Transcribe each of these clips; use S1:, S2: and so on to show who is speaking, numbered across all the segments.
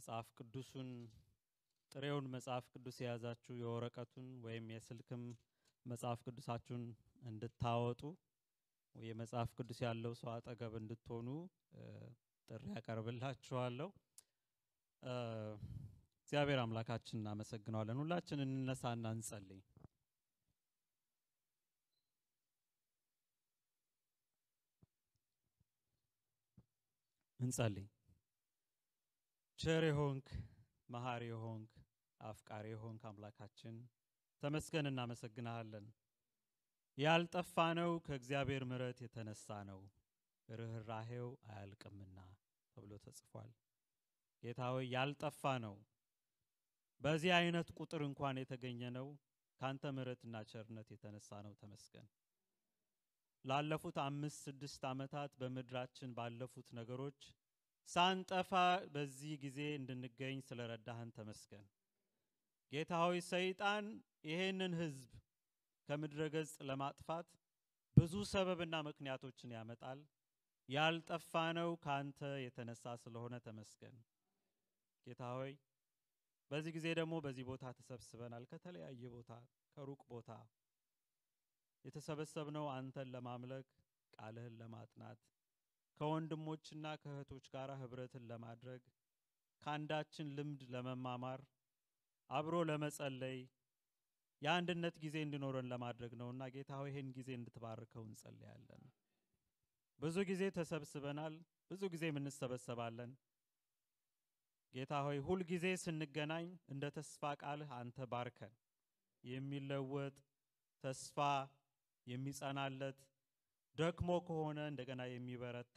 S1: መጽሐፍ ቅዱሱን ጥሬውን መጽሐፍ ቅዱስ የያዛችሁ የወረቀቱን ወይም የስልክም መጽሐፍ ቅዱሳችሁን እንድታወጡ የመጽሐፍ ቅዱስ ያለው ሰው አጠገብ እንድትሆኑ ጥሪ ያቀርብላችኋለሁ። እግዚአብሔር አምላካችን እናመሰግነዋለን። ሁላችን እንነሳና እንጸልይ። እንጸልይ። ቸር የሆንክ መሐሪ የሆንክ አፍቃሪ የሆንክ አምላካችን ተመስገን፣ እናመሰግንሃለን። ያልጠፋ ነው ከእግዚአብሔር ምሕረት የተነሳ ነው ርኅራሄው አያልቅምና ተብሎ ተጽፏል። ጌታ ሆይ ያልጠፋ ነው በዚህ አይነት ቁጥር እንኳን የተገኘ ነው ካንተ ምሕረትና ቸርነት የተነሳ ነው። ተመስገን። ላለፉት አምስት ስድስት ዓመታት በምድራችን ባለፉት ነገሮች ሳንጠፋ በዚህ ጊዜ እንድንገኝ ስለረዳህን ተመስገን። ጌታ ሆይ ሰይጣን ይሄንን ሕዝብ ከምድረ ገጽ ለማጥፋት ብዙ ሰበብና ምክንያቶችን ያመጣል። ያልጠፋ ነው ካንተ የተነሳ ስለሆነ ተመስገን። ጌታ ሆይ በዚህ ጊዜ ደግሞ በዚህ ቦታ ተሰብስበናል። ከተለያየ ቦታ ከሩቅ ቦታ የተሰበሰብነው አንተን ለማምለክ ቃልህን ለማጥናት ከወንድሞችና ከእህቶች ጋር ህብረትን ለማድረግ ከአንዳችን ልምድ ለመማማር አብሮ ለመጸለይ የአንድነት ጊዜ እንዲኖረን ለማድረግ ነውና ጌታ ሆይ ይህን ጊዜ እንድትባርከው እንጸልያለን። ብዙ ጊዜ ተሰብስበናል፣ ብዙ ጊዜ እንሰበሰባለን። ጌታ ሆይ ሁል ጊዜ ስንገናኝ እንደ ተስፋ ቃልህ አንተ ባርከን። የሚለወጥ ተስፋ የሚጸናለት ደክሞ ከሆነ እንደገና የሚበረታ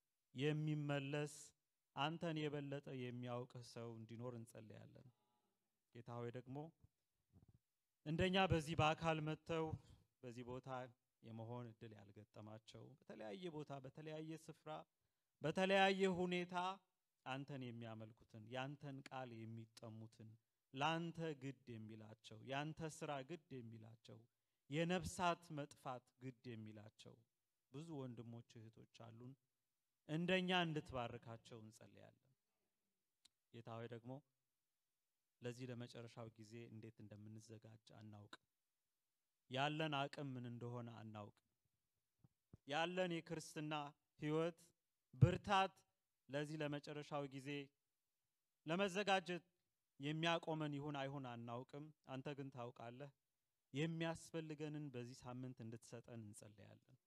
S1: የሚመለስ አንተን የበለጠ የሚያውቅህ ሰው እንዲኖር እንጸልያለን። ጌታ ሆይ ደግሞ እንደኛ በዚህ በአካል መጥተው በዚህ ቦታ የመሆን እድል ያልገጠማቸው በተለያየ ቦታ በተለያየ ስፍራ በተለያየ ሁኔታ አንተን የሚያመልኩትን ያንተን ቃል የሚጠሙትን ለአንተ ግድ የሚላቸው ያንተ ስራ ግድ የሚላቸው የነፍሳት መጥፋት ግድ የሚላቸው ብዙ ወንድሞች እህቶች አሉን። እንደኛ እንድትባርካቸው እንጸልያለን። ጌታ ሆይ ደግሞ ለዚህ ለመጨረሻው ጊዜ እንዴት እንደምንዘጋጅ አናውቅም። ያለን አቅም ምን እንደሆነ አናውቅም። ያለን የክርስትና ሕይወት ብርታት ለዚህ ለመጨረሻው ጊዜ ለመዘጋጀት የሚያቆመን ይሁን አይሁን አናውቅም። አንተ ግን ታውቃለህ። የሚያስፈልገንን በዚህ ሳምንት እንድትሰጠን እንጸልያለን።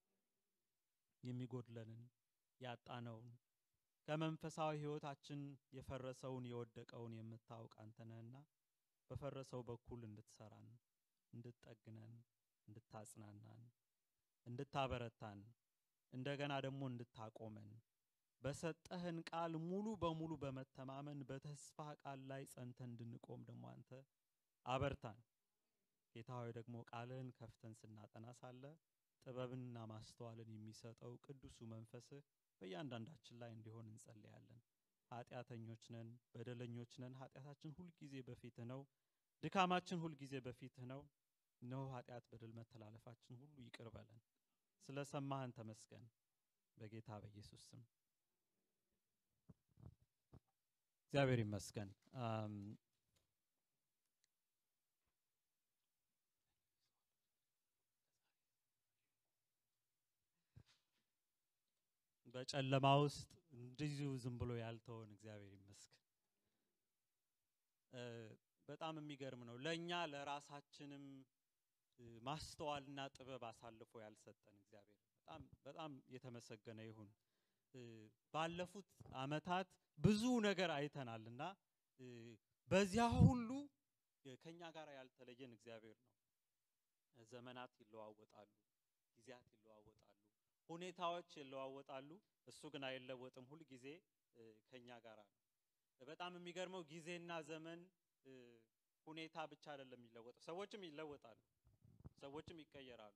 S1: የሚጎድለንን ያጣነውን ከመንፈሳዊ ሕይወታችን የፈረሰውን የወደቀውን የምታውቅ አንተ ነህና በፈረሰው በኩል እንድትሰራን፣ እንድትጠግነን፣ እንድታጽናናን፣ እንድታበረታን እንደገና ደግሞ እንድታቆመን በሰጠህን ቃል ሙሉ በሙሉ በመተማመን በተስፋ ቃል ላይ ጸንተን እንድንቆም ደግሞ አንተ አበርታን። ጌታ ሆይ ደግሞ ቃልህን ከፍተን ስናጠና ሳለ ጥበብንና ማስተዋልን የሚሰጠው ቅዱሱ መንፈስህ በእያንዳንዳችን ላይ እንዲሆን እንጸልያለን። ኃጢአተኞች ነን፣ በደለኞች ነን። ኃጢአታችን ሁልጊዜ በፊትህ ነው። ድካማችን ሁልጊዜ በፊትህ ነው። እነሆ ኃጢአት፣ በደል፣ መተላለፋችን ሁሉ ይቅር በለን። ስለ ሰማህን ተመስገን። በጌታ በኢየሱስ ስም እግዚአብሔር ይመስገን። በጨለማ ውስጥ እንዲሁ ዝም ብሎ ያልተወን እግዚአብሔር ይመስገን። በጣም የሚገርም ነው። ለእኛ ለራሳችንም ማስተዋልና ጥበብ አሳልፎ ያልሰጠን እግዚአብሔር በጣም በጣም የተመሰገነ ይሁን። ባለፉት ዓመታት ብዙ ነገር አይተናል እና በዚያ ሁሉ ከኛ ጋር ያልተለየን እግዚአብሔር ነው። ዘመናት ይለዋወጣሉ፣ ጊዜያት ይለዋወጣሉ፣ ሁኔታዎች ይለዋወጣሉ። እሱ ግን አይለወጥም። ሁል ጊዜ ከኛ ጋር ነው። በጣም የሚገርመው ጊዜና ዘመን ሁኔታ ብቻ አይደለም የሚለወጠው፣ ሰዎችም ይለወጣሉ፣ ሰዎችም ይቀየራሉ።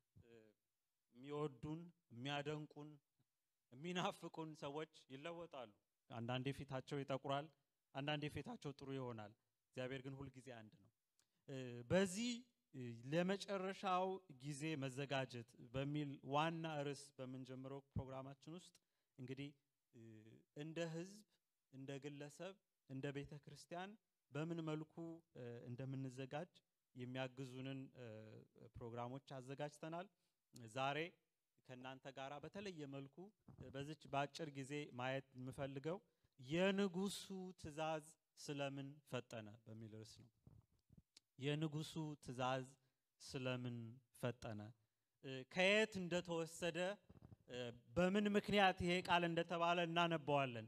S1: የሚወዱን የሚያደንቁን የሚናፍቁን ሰዎች ይለወጣሉ። አንዳንዴ ፊታቸው ይጠቁራል፣ አንዳንዴ ፊታቸው ጥሩ ይሆናል። እግዚአብሔር ግን ሁልጊዜ አንድ ነው። በዚህ ለመጨረሻው ጊዜ መዘጋጀት በሚል ዋና ርዕስ በምንጀምረው ፕሮግራማችን ውስጥ እንግዲህ እንደ ሕዝብ እንደ ግለሰብ እንደ ቤተ ክርስቲያን በምን መልኩ እንደምንዘጋጅ የሚያግዙንን ፕሮግራሞች አዘጋጅተናል። ዛሬ ከእናንተ ጋር በተለየ መልኩ በዚች በአጭር ጊዜ ማየት የምፈልገው የንጉሱ ትእዛዝ ስለምን ፈጠነ በሚል ርዕስ ነው። የንጉሱ ትእዛዝ ስለምን ፈጠነ፣ ከየት እንደተወሰደ፣ በምን ምክንያት ይሄ ቃል እንደተባለ እናነባዋለን።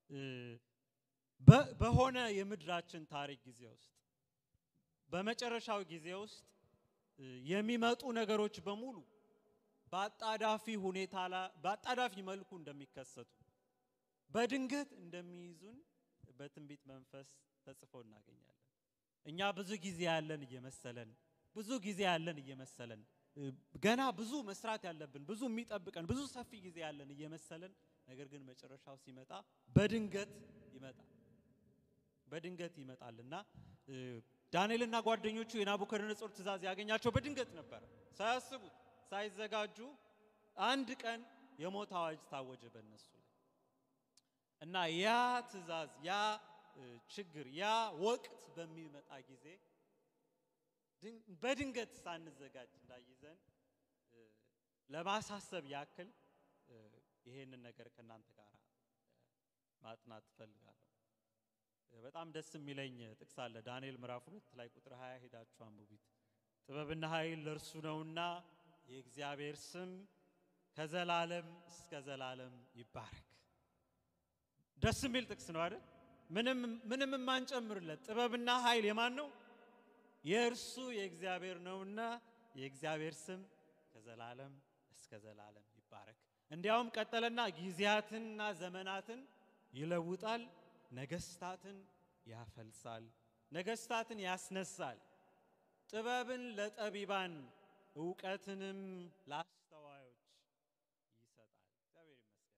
S1: በሆነ የምድራችን ታሪክ ጊዜ ውስጥ በመጨረሻው ጊዜ ውስጥ የሚመጡ ነገሮች በሙሉ በአጣዳፊ ሁኔታ በአጣዳፊ መልኩ እንደሚከሰቱ በድንገት እንደሚይዙን በትንቢት መንፈስ ተጽፎ እናገኛለን። እኛ ብዙ ጊዜ ያለን እየመሰለን ብዙ ጊዜ ያለን እየመሰለን ገና ብዙ መስራት ያለብን ብዙ የሚጠብቀን ብዙ ሰፊ ጊዜ ያለን እየመሰለን ነገር ግን መጨረሻው ሲመጣ በድንገት ይመጣል በድንገት ይመጣልና ዳንኤልና ጓደኞቹ የናቡከደነጾር ትእዛዝ ያገኛቸው በድንገት ነበረ። ሳያስቡት ሳይዘጋጁ አንድ ቀን የሞት አዋጅ ታወጀ በእነሱ ላይ እና ያ ትእዛዝ ያ ችግር ያ ወቅት በሚመጣ ጊዜ በድንገት ሳንዘጋጅ እንዳይዘን ለማሳሰብ ያክል ይሄንን ነገር ከእናንተ ጋር ማጥናት ትፈልጋለሁ። በጣም ደስ የሚለኝ ጥቅስ አለ። ዳንኤል ምዕራፍ ሁለት ላይ ቁጥር 20 ሄዳችሁ አንብቡት። ጥበብና ኃይል ለእርሱ ነውና የእግዚአብሔር ስም ከዘላለም እስከ ዘላለም ይባረክ። ደስ የሚል ጥቅስ ነው አይደል? ምንም ምንም የማንጨምርለት ጥበብና ኃይል የማን ነው? የእርሱ የእግዚአብሔር ነውና የእግዚአብሔር ስም ከዘላለም እስከ ዘላለም ይባረክ። እንዲያውም ቀጠለና ጊዜያትንና ዘመናትን ይለውጣል፣ ነገስታትን ያፈልሳል፣ ነገስታትን ያስነሳል፣ ጥበብን ለጠቢባን እውቀትንም ለአስተዋዮች ይሰጣል። እግዚአብሔር ይመስገን።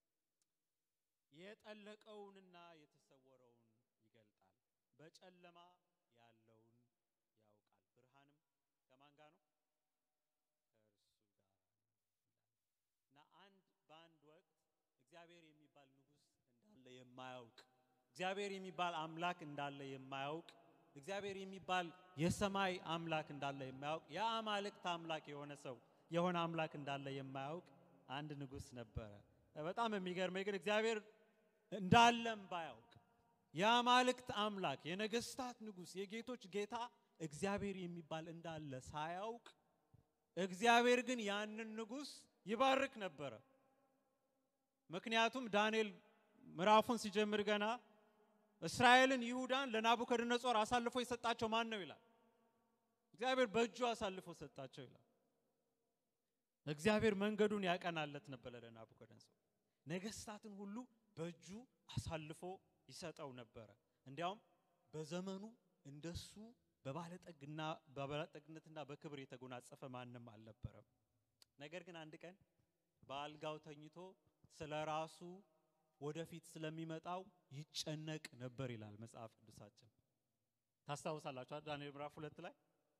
S1: የጠለቀውንና የተሰወረውን ይገልጣል፣ በጨለማ ያለውን ያውቃል። ብርሃንም ከማን ጋር ነው? ከእርሱ ጋር ነው እና አንድ በአንድ ወቅት እግዚአብሔር የሚባል ንጉሥ እንዳለ የማያውቅ እግዚአብሔር የሚባል አምላክ እንዳለ የማያውቅ እግዚአብሔር የሚባል የሰማይ አምላክ እንዳለ የማያውቅ የአማልክት አምላክ የሆነ ሰው የሆነ አምላክ እንዳለ የማያውቅ አንድ ንጉሥ ነበረ። በጣም የሚገርመኝ ግን እግዚአብሔር እንዳለም ባያውቅ የአማልክት አምላክ የነገስታት ንጉሥ የጌቶች ጌታ እግዚአብሔር የሚባል እንዳለ ሳያውቅ እግዚአብሔር ግን ያንን ንጉሥ ይባርክ ነበረ። ምክንያቱም ዳንኤል ምዕራፉን ሲጀምር ገና እስራኤልን ይሁዳን ለናቡከደነጾር አሳልፎ የሰጣቸው ማን ነው ይላል። እግዚአብሔር በእጁ አሳልፎ ሰጣቸው ይላል። እግዚአብሔር መንገዱን ያቀናለት ነበረ ለናቡከደነጾር። ነገስታትን ሁሉ በእጁ አሳልፎ ይሰጠው ነበረ። እንዲያውም በዘመኑ እንደሱ በባለጠግና በባለጠግነትና በክብር የተጎናጸፈ ማንም አልነበረም። ነገር ግን አንድ ቀን በአልጋው ተኝቶ ስለ ራሱ ወደፊት ስለሚመጣው ይጨነቅ ነበር ይላል መጽሐፍ ቅዱሳችን። ታስታውሳላችሁ ዳንኤል ምዕራፍ ሁለት ላይ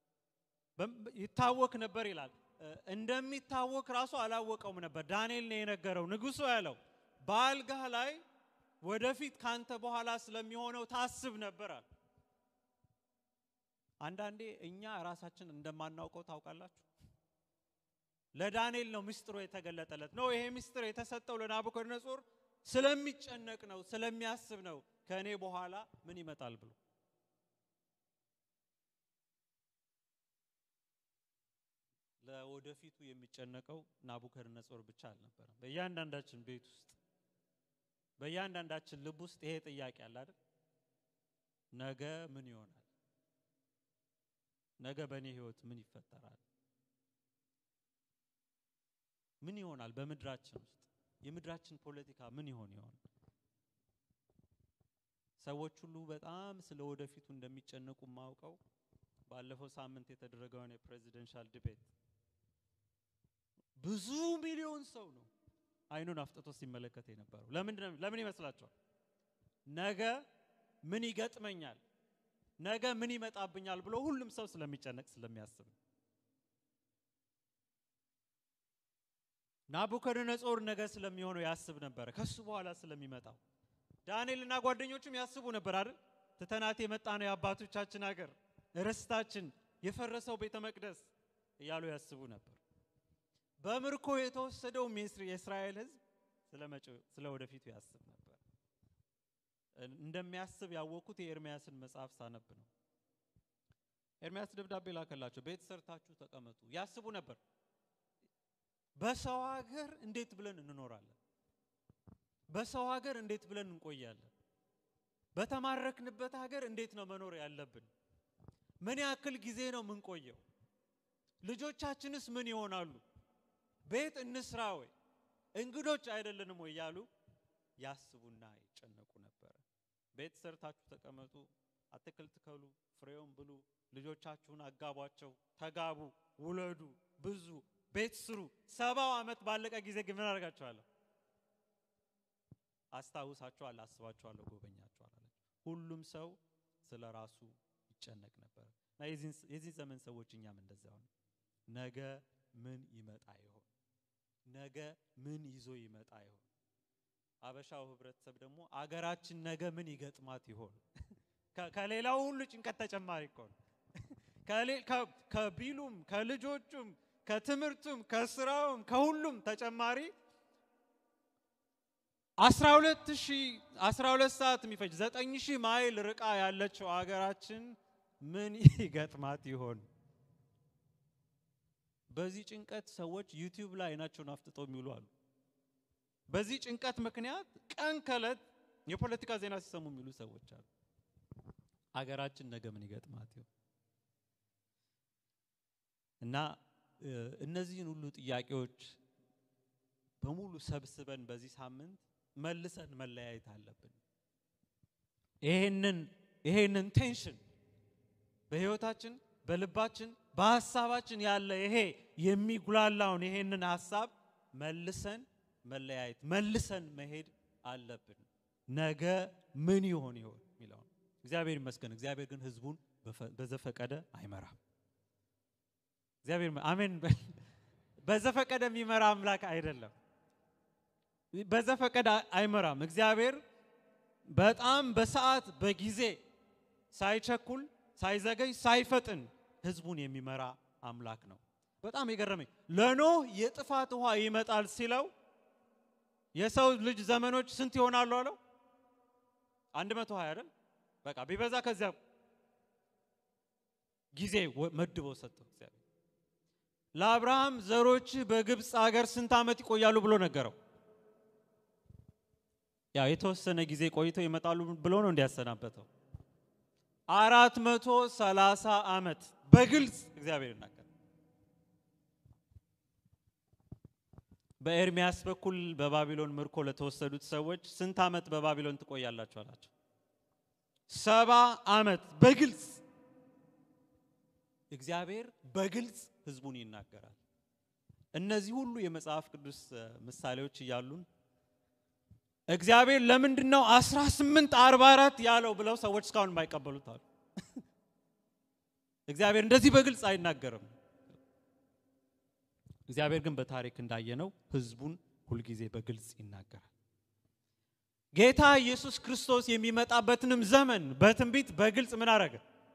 S1: ይታወክ ነበር ይላል። እንደሚታወክ ራሱ አላወቀውም ነበር። ዳንኤል ነው የነገረው። ንጉሱ ያለው በአልጋህ ላይ ወደፊት ካንተ በኋላ ስለሚሆነው ታስብ ነበር አለ። አንዳንዴ እኛ ራሳችን እንደማናውቀው ታውቃላችሁ። ለዳንኤል ነው ምስጢሩ የተገለጠለት ነው። ይሄ ምስጢር የተሰጠው ለናቡከደነጾር ስለሚጨነቅ ነው፣ ስለሚያስብ ነው። ከእኔ በኋላ ምን ይመጣል ብሎ ለወደፊቱ የሚጨነቀው ናቡከደነጾር ብቻ አልነበረም። በእያንዳንዳችን ቤት ውስጥ በእያንዳንዳችን ልብ ውስጥ ይሄ ጥያቄ አለ አይደል? ነገ ምን ይሆናል? ነገ በእኔ ህይወት ምን ይፈጠራል? ምን ይሆናል? በምድራችን ውስጥ የምድራችን ፖለቲካ ምን ይሆን ይሆን? ሰዎች ሁሉ በጣም ስለ ወደፊቱ እንደሚጨነቁ ማውቀው ባለፈው ሳምንት የተደረገውን የፕሬዚደንሻል ዲቤት ብዙ ሚሊዮን ሰው ነው አይኑን አፍጥጦ ሲመለከት የነበረው። ለምንድን ለምን ይመስላችኋል? ነገ ምን ይገጥመኛል፣ ነገ ምን ይመጣብኛል ብሎ ሁሉም ሰው ስለሚጨነቅ ስለሚያስብ ነው። ናቡከደነጾር ነገ ስለሚሆነው ያስብ ነበረ፣ ከሱ በኋላ ስለሚመጣው። ዳንኤልና ጓደኞቹም ያስቡ ነበር አይደል? ትተናት የመጣ ነው የአባቶቻችን ሀገር ርስታችን፣ የፈረሰው ቤተ መቅደስ እያሉ ያስቡ ነበር። በምርኮ የተወሰደውም የእስራኤል ሕዝብ ስለ መጪው ስለ ወደፊቱ ያስብ ነበር። እንደሚያስብ ያወቅኩት የኤርሚያስን መጽሐፍ ሳነብ ነው። ኤርሚያስ ደብዳቤ ላከላቸው። ቤት ሰርታችሁ ተቀመጡ። ያስቡ ነበር። በሰው ሀገር እንዴት ብለን እንኖራለን? በሰው ሀገር እንዴት ብለን እንቆያለን? በተማረክንበት ሀገር እንዴት ነው መኖር ያለብን? ምን ያክል ጊዜ ነው የምንቆየው? ልጆቻችንስ ምን ይሆናሉ? ቤት እንስራ ወይ እንግዶች አይደለንም ወይ እያሉ ያስቡና ይጨነቁ ነበረ። ቤት ሰርታችሁ ተቀመጡ፣ አትክልት ትከሉ፣ ፍሬውን ብሉ፣ ልጆቻችሁን አጋቧቸው፣ ተጋቡ፣ ውለዱ፣ ብዙ፣ ቤት ስሩ። ሰባው ዓመት ባለቀ ጊዜ ግን ምን አደርጋችኋለሁ? አስታውሳችኋለሁ፣ አስባችኋለሁ፣ ጎበኛችኋል አለ። ሁሉም ሰው ስለ ራሱ ይጨነቅ ነበር እና የዚህ ዘመን ሰዎች እኛም እንደዚያ ሆነ። ነገ ምን ይመጣ ይሆን? ነገ ምን ይዞ ይመጣ ይሆን? አበሻው ህብረተሰብ ደግሞ አገራችን ነገ ምን ይገጥማት ይሆን? ከሌላው ሁሉ ጭንቀት ተጨማሪ እኮ ነው። ከቢሉም ከልጆቹም ከትምህርቱም ከስራውም ከሁሉም ተጨማሪ አስራ ሁለት ሺህ አስራ ሁለት ሰዓት የሚፈጅ ዘጠኝ ሺህ ማይል ርቃ ያለችው አገራችን ምን ይገጥማት ይሆን? በዚህ ጭንቀት ሰዎች ዩቲዩብ ላይ አይናቸውን አፍጥጠው የሚውሉ አሉ። በዚህ ጭንቀት ምክንያት ቀን ከዕለት የፖለቲካ ዜና ሲሰሙ የሚሉ ሰዎች አሉ። አገራችን ነገ ምን ይገጥማት ይሆን? እና እነዚህን ሁሉ ጥያቄዎች በሙሉ ሰብስበን በዚህ ሳምንት መልሰን መለያየት አለብን። ይሄንን ይሄንን ቴንሽን በህይወታችን በልባችን በሀሳባችን ያለ ይሄ የሚጉላላውን ይሄንን ሀሳብ መልሰን መለያየት መልሰን መሄድ አለብን። ነገ ምን ይሆን ይሆን የሚለውን እግዚአብሔር ይመስገን። እግዚአብሔር ግን ህዝቡን በዘፈቀደ አይመራም። እግዚአብሔር አሜን። በዘፈቀደ የሚመራ አምላክ አይደለም። በዘፈቀደ አይመራም። እግዚአብሔር በጣም በሰዓት በጊዜ ሳይቸኩል፣ ሳይዘገይ፣ ሳይፈጥን ህዝቡን የሚመራ አምላክ ነው። በጣም የገረመኝ ለኖህ የጥፋት ውሃ ይመጣል ሲለው የሰው ልጅ ዘመኖች ስንት ይሆናሉ አለው? አንድ መቶ ሀያ አይደል? በቃ ቢበዛ ከዚያ ጊዜ መድቦ ሰጠው እግዚአብሔር። ለአብርሃም ዘሮች በግብፅ አገር ስንት ዓመት ይቆያሉ ብሎ ነገረው። ያው የተወሰነ ጊዜ ቆይተው ይመጣሉ ብሎ ነው እንዲያሰናበተው። አራት መቶ ሰላሳ ዓመት በግልጽ እግዚአብሔር ይናገር። በኤርሚያስ በኩል በባቢሎን ምርኮ ለተወሰዱት ሰዎች ስንት ዓመት በባቢሎን ትቆያላችሁ አላቸው። ሰባ ዓመት በግልጽ እግዚአብሔር በግልጽ ህዝቡን ይናገራል። እነዚህ ሁሉ የመጽሐፍ ቅዱስ ምሳሌዎች እያሉን እግዚአብሔር ለምንድን ነው 18 44 ያለው ብለው ሰዎች እስካሁን የማይቀበሉት አሉ። እግዚአብሔር እንደዚህ በግልጽ አይናገርም። እግዚአብሔር ግን በታሪክ እንዳየነው ህዝቡን ሁልጊዜ በግልጽ ይናገራል። ጌታ ኢየሱስ ክርስቶስ የሚመጣበትንም ዘመን በትንቢት በግልጽ ምን አረገ?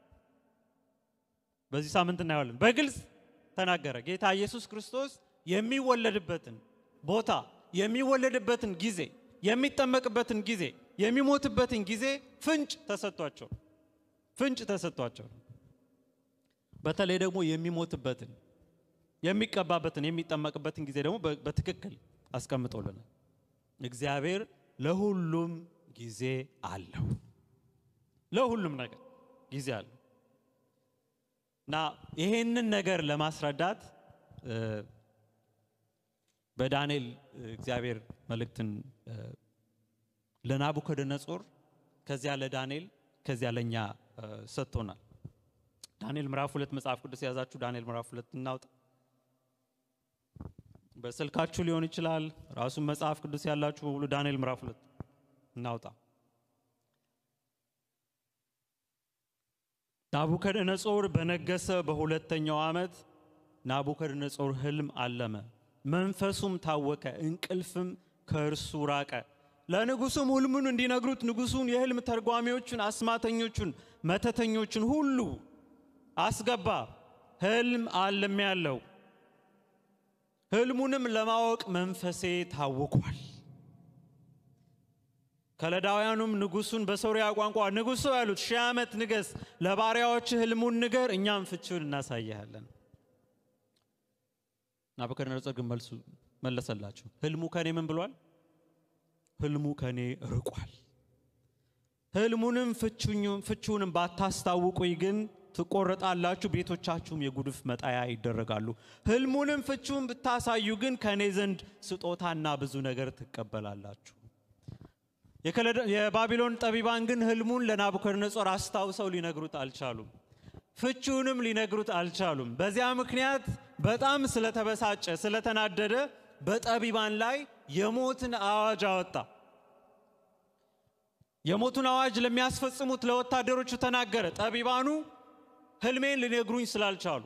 S1: በዚህ ሳምንት እናየዋለን። በግልጽ ተናገረ። ጌታ ኢየሱስ ክርስቶስ የሚወለድበትን ቦታ፣ የሚወለድበትን ጊዜ፣ የሚጠመቅበትን ጊዜ፣ የሚሞትበትን ጊዜ ፍንጭ ተሰጥቷቸው ፍንጭ ተሰጥቷቸው በተለይ ደግሞ የሚሞትበትን የሚቀባበትን የሚጠመቅበትን ጊዜ ደግሞ በትክክል አስቀምጦልናል። እግዚአብሔር ለሁሉም ጊዜ አለው። ለሁሉም ነገር ጊዜ አለው እና ይሄንን ነገር ለማስረዳት በዳንኤል እግዚአብሔር መልእክትን ለናቡከደነጾር ከዚያ ለዳንኤል ከዚያ ለእኛ ሰጥቶናል። ዳንኤል ምዕራፍ ሁለት መጽሐፍ ቅዱስ የያዛችሁ ዳንኤል ምዕራፍ ሁለት እናውጣ። በስልካችሁ ሊሆን ይችላል። ራሱን መጽሐፍ ቅዱስ ያላችሁ በሙሉ ዳንኤል ምዕራፍ ሁለት እናውጣ። ናቡከደነጾር በነገሰ በሁለተኛው ዓመት ናቡከደነጾር ሕልም አለመ፣ መንፈሱም ታወከ፣ እንቅልፍም ከእርሱ ራቀ። ለንጉሱም ሕልሙን እንዲነግሩት ንጉሱን የሕልም ተርጓሚዎቹን፣ አስማተኞቹን፣ መተተኞቹን ሁሉ አስገባ። ሕልም አልም ያለው ሕልሙንም ለማወቅ መንፈሴ ታውኳል። ከለዳውያኑም ንጉሱን በሶርያ ቋንቋ ንጉሱ ያሉት ሺህ ዓመት ንገስ፣ ለባሪያዎች ሕልሙን ንገር፣ እኛም ፍቺውን እናሳይሃለን። ናቡከደነፆር ግን መልሱ መለሰላቸው፣ ሕልሙ ከኔ ምን ብሏል? ሕልሙ ከኔ ርቋል። ሕልሙንም ፍቺውንም ባታስታውቁኝ ግን ትቆረጣላችሁ፣ ቤቶቻችሁም የጉድፍ መጣያ ይደረጋሉ። ሕልሙንም ፍቺውን ብታሳዩ ግን ከእኔ ዘንድ ስጦታና ብዙ ነገር ትቀበላላችሁ። የባቢሎን ጠቢባን ግን ሕልሙን ለናቡከደነፆር አስታውሰው ሊነግሩት አልቻሉም። ፍቺውንም ሊነግሩት አልቻሉም። በዚያ ምክንያት በጣም ስለተበሳጨ ስለተናደደ በጠቢባን ላይ የሞትን አዋጅ አወጣ። የሞቱን አዋጅ ለሚያስፈጽሙት ለወታደሮቹ ተናገረ። ጠቢባኑ ሕልሜን ሊነግሩኝ ስላልቻሉ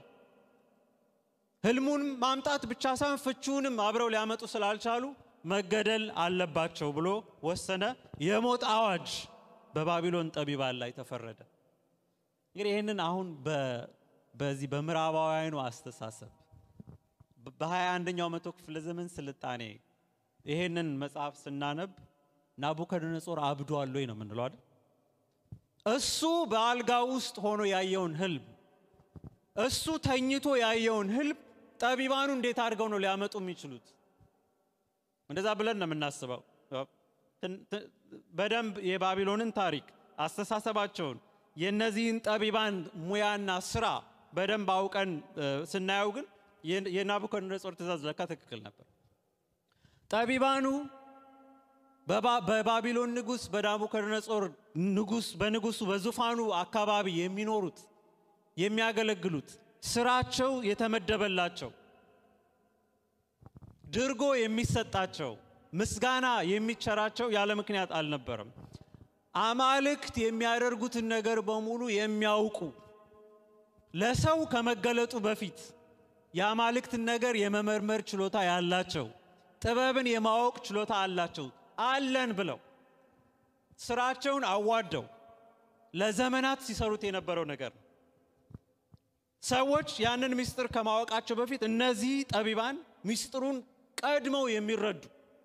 S1: ሕልሙን ማምጣት ብቻ ሳይሆን ፍቺውንም አብረው ሊያመጡ ስላልቻሉ መገደል አለባቸው ብሎ ወሰነ። የሞት አዋጅ በባቢሎን ጠቢባን ላይ ተፈረደ። እንግዲህ ይህንን አሁን በዚህ በምዕራባውያኑ አስተሳሰብ በሀያ አንደኛው መቶ ክፍለ ዘመን ስልጣኔ ይሄንን መጽሐፍ ስናነብ ናቡከደነፆር አብዷል ወይ ነው የምንለው አይደል? እሱ በአልጋ ውስጥ ሆኖ ያየውን ህልም እሱ ተኝቶ ያየውን ህልም ጠቢባኑ እንዴት አድርገው ነው ሊያመጡ የሚችሉት? እንደዛ ብለን ነው የምናስበው። በደንብ የባቢሎንን ታሪክ አስተሳሰባቸውን የእነዚህን ጠቢባን ሙያና ስራ በደንብ አውቀን ስናየው ግን የናቡከደነፆር ትእዛዝ ለካ ትክክል ነበር። ጠቢባኑ በባቢሎን ንጉስ በናቡከደነፆር ንጉስ በንጉሱ በዙፋኑ አካባቢ የሚኖሩት የሚያገለግሉት ስራቸው የተመደበላቸው ድርጎ የሚሰጣቸው ምስጋና የሚቸራቸው ያለ ምክንያት አልነበረም። አማልክት የሚያደርጉትን ነገር በሙሉ የሚያውቁ ለሰው ከመገለጡ በፊት የአማልክትን ነገር የመመርመር ችሎታ ያላቸው ጥበብን የማወቅ ችሎታ አላቸው አለን ብለው ስራቸውን አዋደው ለዘመናት ሲሰሩት የነበረው ነገር ነው። ሰዎች ያንን ምስጢር ከማወቃቸው በፊት እነዚህ ጠቢባን ምስጢሩን ቀድመው የሚረዱ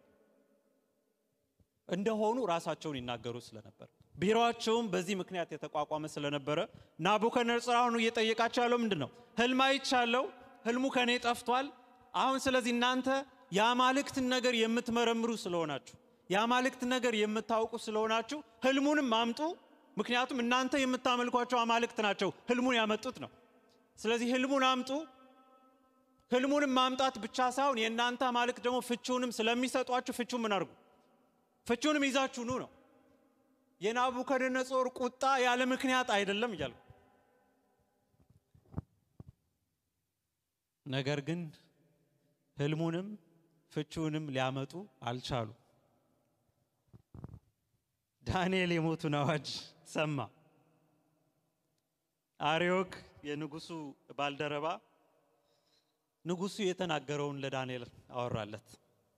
S1: እንደሆኑ ራሳቸውን ይናገሩ ስለነበር ቢሮአቸውም በዚህ ምክንያት የተቋቋመ ስለነበረ ናቡከደነፆር አሁን እየጠየቃቸው ያለው ምንድን ነው? ህልም አይቻለው፣ ህልሙ ከኔ ጠፍቷል። አሁን ስለዚህ እናንተ የአማልክትን ነገር የምትመረምሩ ስለሆናችሁ የአማልክት ነገር የምታውቁ ስለሆናችሁ ህልሙንም አምጡ። ምክንያቱም እናንተ የምታመልኳቸው አማልክት ናቸው ህልሙን ያመጡት ነው። ስለዚህ ህልሙን አምጡ። ህልሙንም ማምጣት ብቻ ሳይሆን የእናንተ አማልክት ደግሞ ፍቺውንም ስለሚሰጧችሁ ፍቺውን ምን አድርጉ? ፍቺውንም ይዛችሁ ኑ ነው። የናቡከደነፆር ቁጣ ያለ ምክንያት አይደለም እያልኩ ነገር ግን ህልሙንም ፍቺውንም ሊያመጡ አልቻሉ። ዳንኤል የሞቱን አዋጅ ሰማ። አርዮክ የንጉሱ ባልደረባ ንጉሱ የተናገረውን ለዳንኤል አወራለት።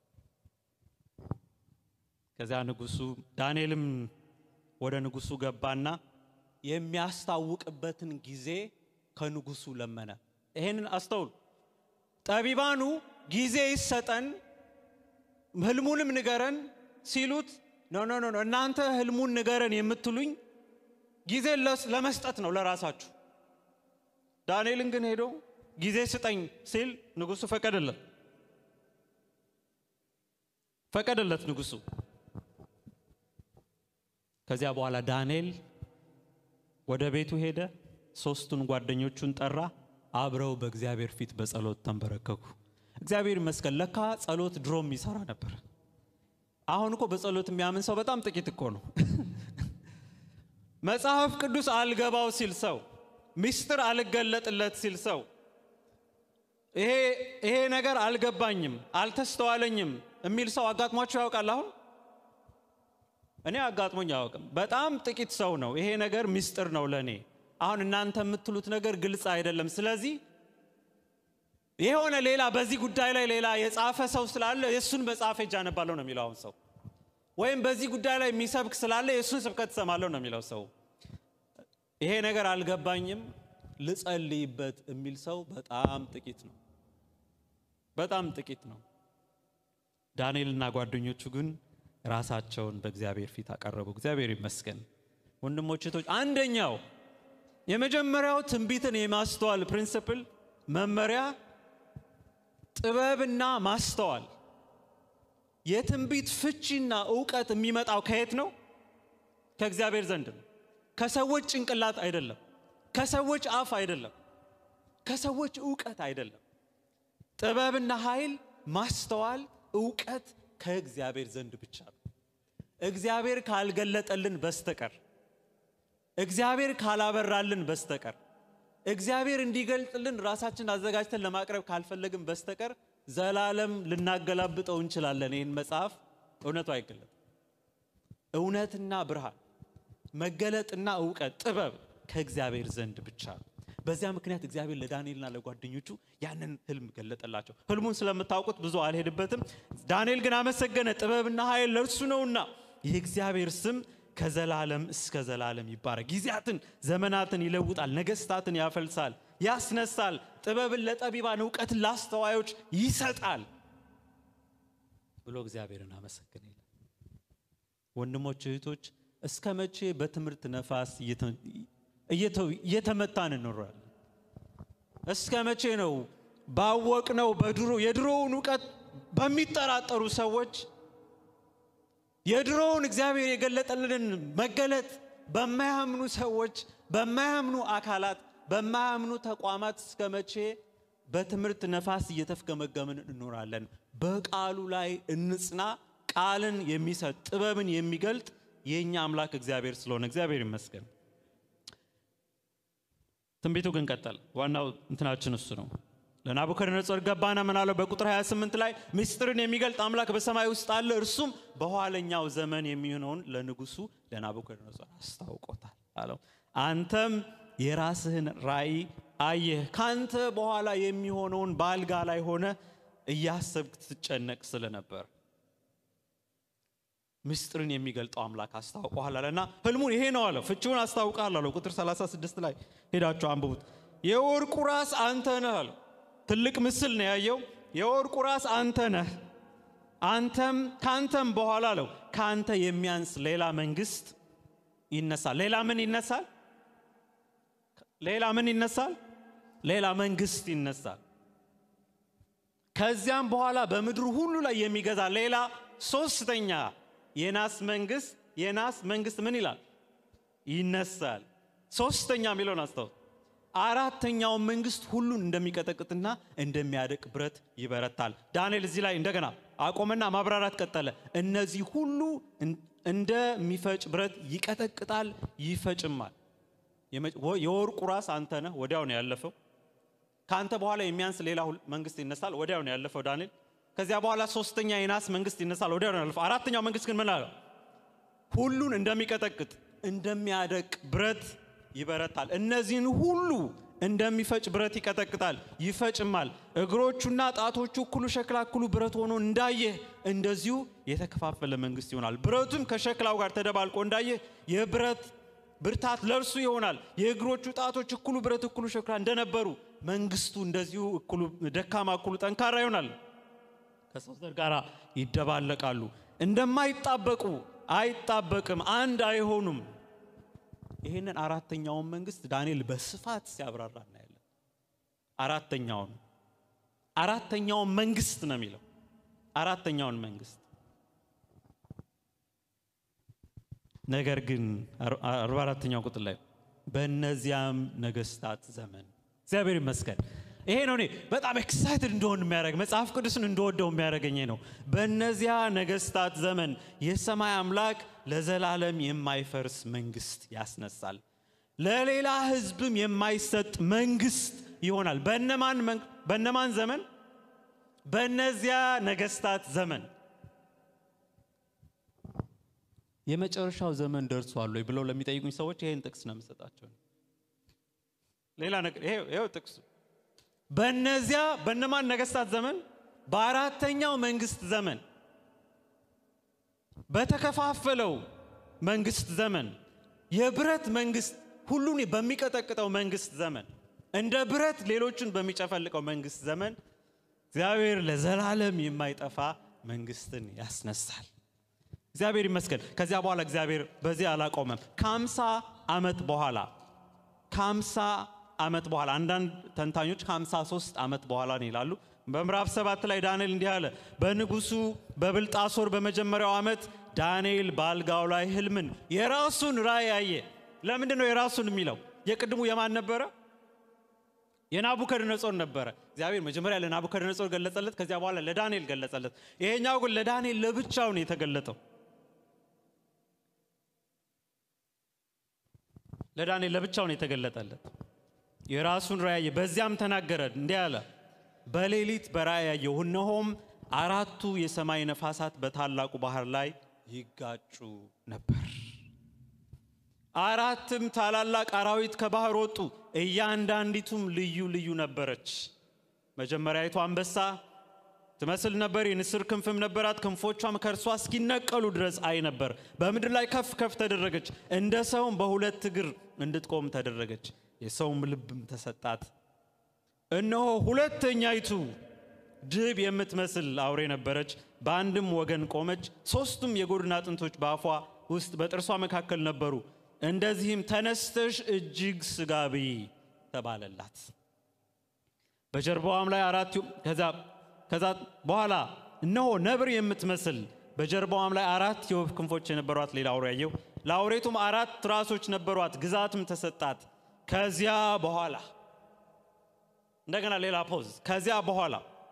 S1: ከዚያ ንጉሱ ዳንኤልም ወደ ንጉሱ ገባና የሚያስታውቅበትን ጊዜ ከንጉሱ ለመነ። ይሄንን አስተውሉ። ጠቢባኑ ጊዜ ይሰጠን ህልሙንም ንገረን ሲሉት ኖ ኖ ኖ እናንተ ህልሙን ንገረን የምትሉኝ ጊዜ ለመስጠት ነው ለራሳችሁ። ዳንኤልን ግን ሄዶ ጊዜ ስጠኝ ሲል ንጉሱ ፈቀደለት ፈቀደለት ንጉሱ። ከዚያ በኋላ ዳንኤል ወደ ቤቱ ሄደ። ሶስቱን ጓደኞቹን ጠራ። አብረው በእግዚአብሔር ፊት በጸሎት ተንበረከኩ። እግዚአብሔር ይመስገን፣ ለካ ጸሎት ድሮም ይሰራ ነበር። አሁን እኮ በጸሎት የሚያምን ሰው በጣም ጥቂት እኮ ነው። መጽሐፍ ቅዱስ አልገባው ሲል ሰው፣ ምስጢር አልገለጥለት ሲል ሰው፣ ይሄ ይሄ ነገር አልገባኝም፣ አልተስተዋለኝም የሚል ሰው አጋጥሟቸው ያውቃል? አሁን እኔ አጋጥሞኝ አያውቅም። በጣም ጥቂት ሰው ነው ይሄ ነገር ምስጢር ነው ለእኔ አሁን እናንተ የምትሉት ነገር ግልጽ አይደለም። ስለዚህ የሆነ ሌላ በዚህ ጉዳይ ላይ ሌላ የጻፈ ሰው ስላለ የእሱን መጽሐፍ ሄጄ አነባለሁ ነው የሚለው። አሁን ሰው ወይም በዚህ ጉዳይ ላይ የሚሰብክ ስላለ የእሱን ስብከት እሰማለሁ ነው የሚለው ሰው። ይሄ ነገር አልገባኝም ልጸልይበት የሚል ሰው በጣም ጥቂት ነው፣ በጣም ጥቂት ነው። ዳንኤልና ጓደኞቹ ግን ራሳቸውን በእግዚአብሔር ፊት አቀረቡ። እግዚአብሔር ይመስገን። ወንድሞች እህቶች፣ አንደኛው የመጀመሪያው ትንቢትን የማስተዋል ፕሪንስፕል መመሪያ ጥበብና ማስተዋል። የትንቢት ፍቺና እውቀት የሚመጣው ከየት ነው? ከእግዚአብሔር ዘንድ ነው። ከሰዎች ጭንቅላት አይደለም። ከሰዎች አፍ አይደለም። ከሰዎች እውቀት አይደለም። ጥበብና ኃይል፣ ማስተዋል፣ እውቀት ከእግዚአብሔር ዘንድ ብቻ ነው። እግዚአብሔር ካልገለጠልን በስተቀር እግዚአብሔር ካላበራልን በስተቀር እግዚአብሔር እንዲገልጥልን ራሳችን አዘጋጅተን ለማቅረብ ካልፈለግን በስተቀር ዘላለም ልናገላብጠው እንችላለን። ይህን መጽሐፍ እውነቱ አይገለጥም። እውነትና ብርሃን፣ መገለጥና እውቀት፣ ጥበብ ከእግዚአብሔር ዘንድ ብቻ ነው። በዚያ ምክንያት እግዚአብሔር ለዳንኤልና ለጓደኞቹ ያንን ህልም ገለጠላቸው። ህልሙን ስለምታውቁት ብዙ አልሄድበትም። ዳንኤል ግን አመሰገነ፣ ጥበብና ኃይል ለእርሱ ነውና የእግዚአብሔር ስም ከዘላለም እስከ ዘላለም ይባረክ። ጊዜያትን ዘመናትን ይለውጣል፣ ነገስታትን ያፈልሳል፣ ያስነሳል፣ ጥበብን ለጠቢባን እውቀትን ለአስተዋዮች ይሰጣል ብሎ እግዚአብሔርን አመሰገነ ይላል። ወንድሞች እህቶች፣ እስከ መቼ በትምህርት ነፋስ እየተመታን እንኖራለን? እስከ መቼ ነው ባወቅነው በድሮ የድሮውን እውቀት በሚጠራጠሩ ሰዎች የድሮውን እግዚአብሔር የገለጠልንን መገለጥ በማያምኑ ሰዎች፣ በማያምኑ አካላት፣ በማያምኑ ተቋማት እስከ መቼ በትምህርት ነፋስ እየተፍገመገምን እንኖራለን? በቃሉ ላይ እንጽና። ቃልን የሚሰጥ ጥበብን የሚገልጥ የእኛ አምላክ እግዚአብሔር ስለሆነ እግዚአብሔር ይመስገን። ትንቢቱ ግን ቀጠል። ዋናው እንትናችን እሱ ነው። ለናቡከደነጾር ገባና ምን አለው? በቁጥር 28 ላይ ምስጢርን የሚገልጥ አምላክ በሰማይ ውስጥ አለ፣ እርሱም በኋለኛው ዘመን የሚሆነውን ለንጉሱ ለናቡከደነጾር አስታውቆታል አለው። አንተም የራስህን ራእይ አየህ፣ ካንተ በኋላ የሚሆነውን በአልጋ ላይ ሆነ እያሰብክ ትጨነቅ ስለነበር ምስጢርን የሚገልጠው አምላክ አስታውቆሃል አለና ህልሙን ይሄ ነው አለው። ፍቺውን አስታውቃል አለው። ቁጥር 36 ላይ ሄዳችሁ አንብቡት። የወርቁ ራስ አንተ ነህ አለው። ትልቅ ምስል ነው ያየው። የወርቁ ራስ አንተ ነህ፣ አንተም ካንተም በኋላ አለው ካንተ የሚያንስ ሌላ መንግስት ይነሳል። ሌላ ምን ይነሳል? ሌላ ምን ይነሳል? ሌላ መንግስት ይነሳል። ከዚያም በኋላ በምድሩ ሁሉ ላይ የሚገዛ ሌላ ሶስተኛ የናስ መንግስት የናስ መንግስት ምን ይላል? ይነሳል። ሶስተኛ የሚለውን አስታውስ። አራተኛውን መንግስት ሁሉን እንደሚቀጠቅጥና እንደሚያደቅ ብረት ይበረታል። ዳንኤል እዚህ ላይ እንደገና አቆመና ማብራራት ቀጠለ። እነዚህ ሁሉ እንደሚፈጭ ብረት ይቀጠቅጣል፣ ይፈጭማል። የወርቁ ራስ አንተ ነህ። ወዲያው ነው ያለፈው። ከአንተ በኋላ የሚያንስ ሌላ መንግስት ይነሳል። ወዲያው ነው ያለፈው ዳንኤል። ከዚያ በኋላ ሶስተኛ የናስ መንግስት ይነሳል። ወዲያው ነው ያለፈው። አራተኛው መንግስት ግን ምን አለው? ሁሉን እንደሚቀጠቅጥ እንደሚያደቅ ብረት ይበረታል። እነዚህን ሁሉ እንደሚፈጭ ብረት ይቀጠቅጣል፣ ይፈጭማል። እግሮቹና ጣቶቹ እኩሉ ሸክላ እኩሉ ብረት ሆኖ እንዳየህ እንደዚሁ የተከፋፈለ መንግስት ይሆናል። ብረቱም ከሸክላው ጋር ተደባልቆ እንዳየህ የብረት ብርታት ለእርሱ ይሆናል። የእግሮቹ ጣቶች እኩሉ ብረት እኩሉ ሸክላ እንደነበሩ መንግስቱ እንደዚሁ እኩሉ ደካማ እኩሉ ጠንካራ ይሆናል። ከሰው ዘር ጋር ይደባለቃሉ። እንደማይጣበቁ አይጣበቅም፣ አንድ አይሆኑም። ይህንን አራተኛውን መንግስት ዳንኤል በስፋት ሲያብራራ እናያለን። አራተኛውን አራተኛውን መንግስት ነው የሚለው አራተኛውን መንግስት ነገር ግን አርባ አራተኛው ቁጥር ላይ በእነዚያም ነገስታት ዘመን እግዚአብሔር ይመስገን። ይሄ ነው እኔ በጣም ኤክሳይትድ እንደሆን የሚያደርግ መጽሐፍ ቅዱስን እንደወደው የሚያደርገኝ ነው። በእነዚያ ነገስታት ዘመን የሰማይ አምላክ ለዘላለም የማይፈርስ መንግስት ያስነሳል፣ ለሌላ ህዝብም የማይሰጥ መንግስት ይሆናል። በእነማን ዘመን? በእነዚያ ነገስታት ዘመን። የመጨረሻው ዘመን ደርሷል ወይ ብለው ለሚጠይቁኝ ሰዎች ይሄን ጥቅስ ነው የምሰጣቸው። ሌላ ነገር ይሄው ጥቅሱ በእነዚያ በእነማን ነገስታት ዘመን? በአራተኛው መንግስት ዘመን በተከፋፈለው መንግስት ዘመን የብረት መንግስት ሁሉን በሚቀጠቅጠው መንግስት ዘመን እንደ ብረት ሌሎችን በሚጨፈልቀው መንግስት ዘመን እግዚአብሔር ለዘላለም የማይጠፋ መንግስትን ያስነሳል። እግዚአብሔር ይመስገን። ከዚያ በኋላ እግዚአብሔር በዚህ አላቆመም። ከአምሳ ዓመት በኋላ ከአምሳ ዓመት በኋላ አንዳንድ ተንታኞች ከአምሳ ሶስት ዓመት በኋላ ነው ይላሉ። በምዕራፍ ሰባት ላይ ዳንኤል እንዲህ አለ። በንጉሱ በብልጣሶር በመጀመሪያው ዓመት ዳንኤል በአልጋው ላይ ህልምን የራሱን ራእይ አየ። ለምንድን ነው የራሱን የሚለው? የቅድሙ የማን ነበረ? የናቡከደነጾር ነበረ። እግዚአብሔር መጀመሪያ ለናቡከደነጾር ገለጸለት፣ ከዚያ በኋላ ለዳንኤል ገለጸለት። ይሄኛው ግን ለዳንኤል ለብቻው ነው የተገለጠው። ለዳንኤል ለብቻው ነው የተገለጠለት። የራሱን ራእይ አየ። በዚያም ተናገረ እንዲህ አለ፣ በሌሊት በራእይ አየሁ፣ እነሆም አራቱ የሰማይ ነፋሳት በታላቁ ባህር ላይ ይጋጩ ነበር። አራትም ታላላቅ አራዊት ከባህር ወጡ፣ እያንዳንዲቱም ልዩ ልዩ ነበረች። መጀመሪያዊቱ አንበሳ ትመስል ነበር፣ የንስር ክንፍም ነበራት። ክንፎቿም ከእርሷ እስኪነቀሉ ድረስ አይ ነበር። በምድር ላይ ከፍ ከፍ ተደረገች፣ እንደ ሰውም በሁለት እግር እንድትቆም ተደረገች። የሰውም ልብም ተሰጣት። እነሆ ሁለተኛይቱ ድብ የምትመስል አውሬ ነበረች፣ በአንድም ወገን ቆመች። ሦስቱም የጎድን አጥንቶች በአፏ ውስጥ በጥርሷ መካከል ነበሩ። እንደዚህም ተነስተሽ እጅግ ስጋ ብይ ተባለላት። በጀርባዋም ላይ አራት ከዛ በኋላ እነሆ ነብር የምትመስል በጀርባዋም ላይ አራት የወፍ ክንፎች የነበሯት ሌላ አውሬ አየሁ። ለአውሬቱም አራት ራሶች ነበሯት፣ ግዛትም ተሰጣት። ከዚያ በኋላ እንደገና ሌላ ፖዝ። ከዚያ በኋላ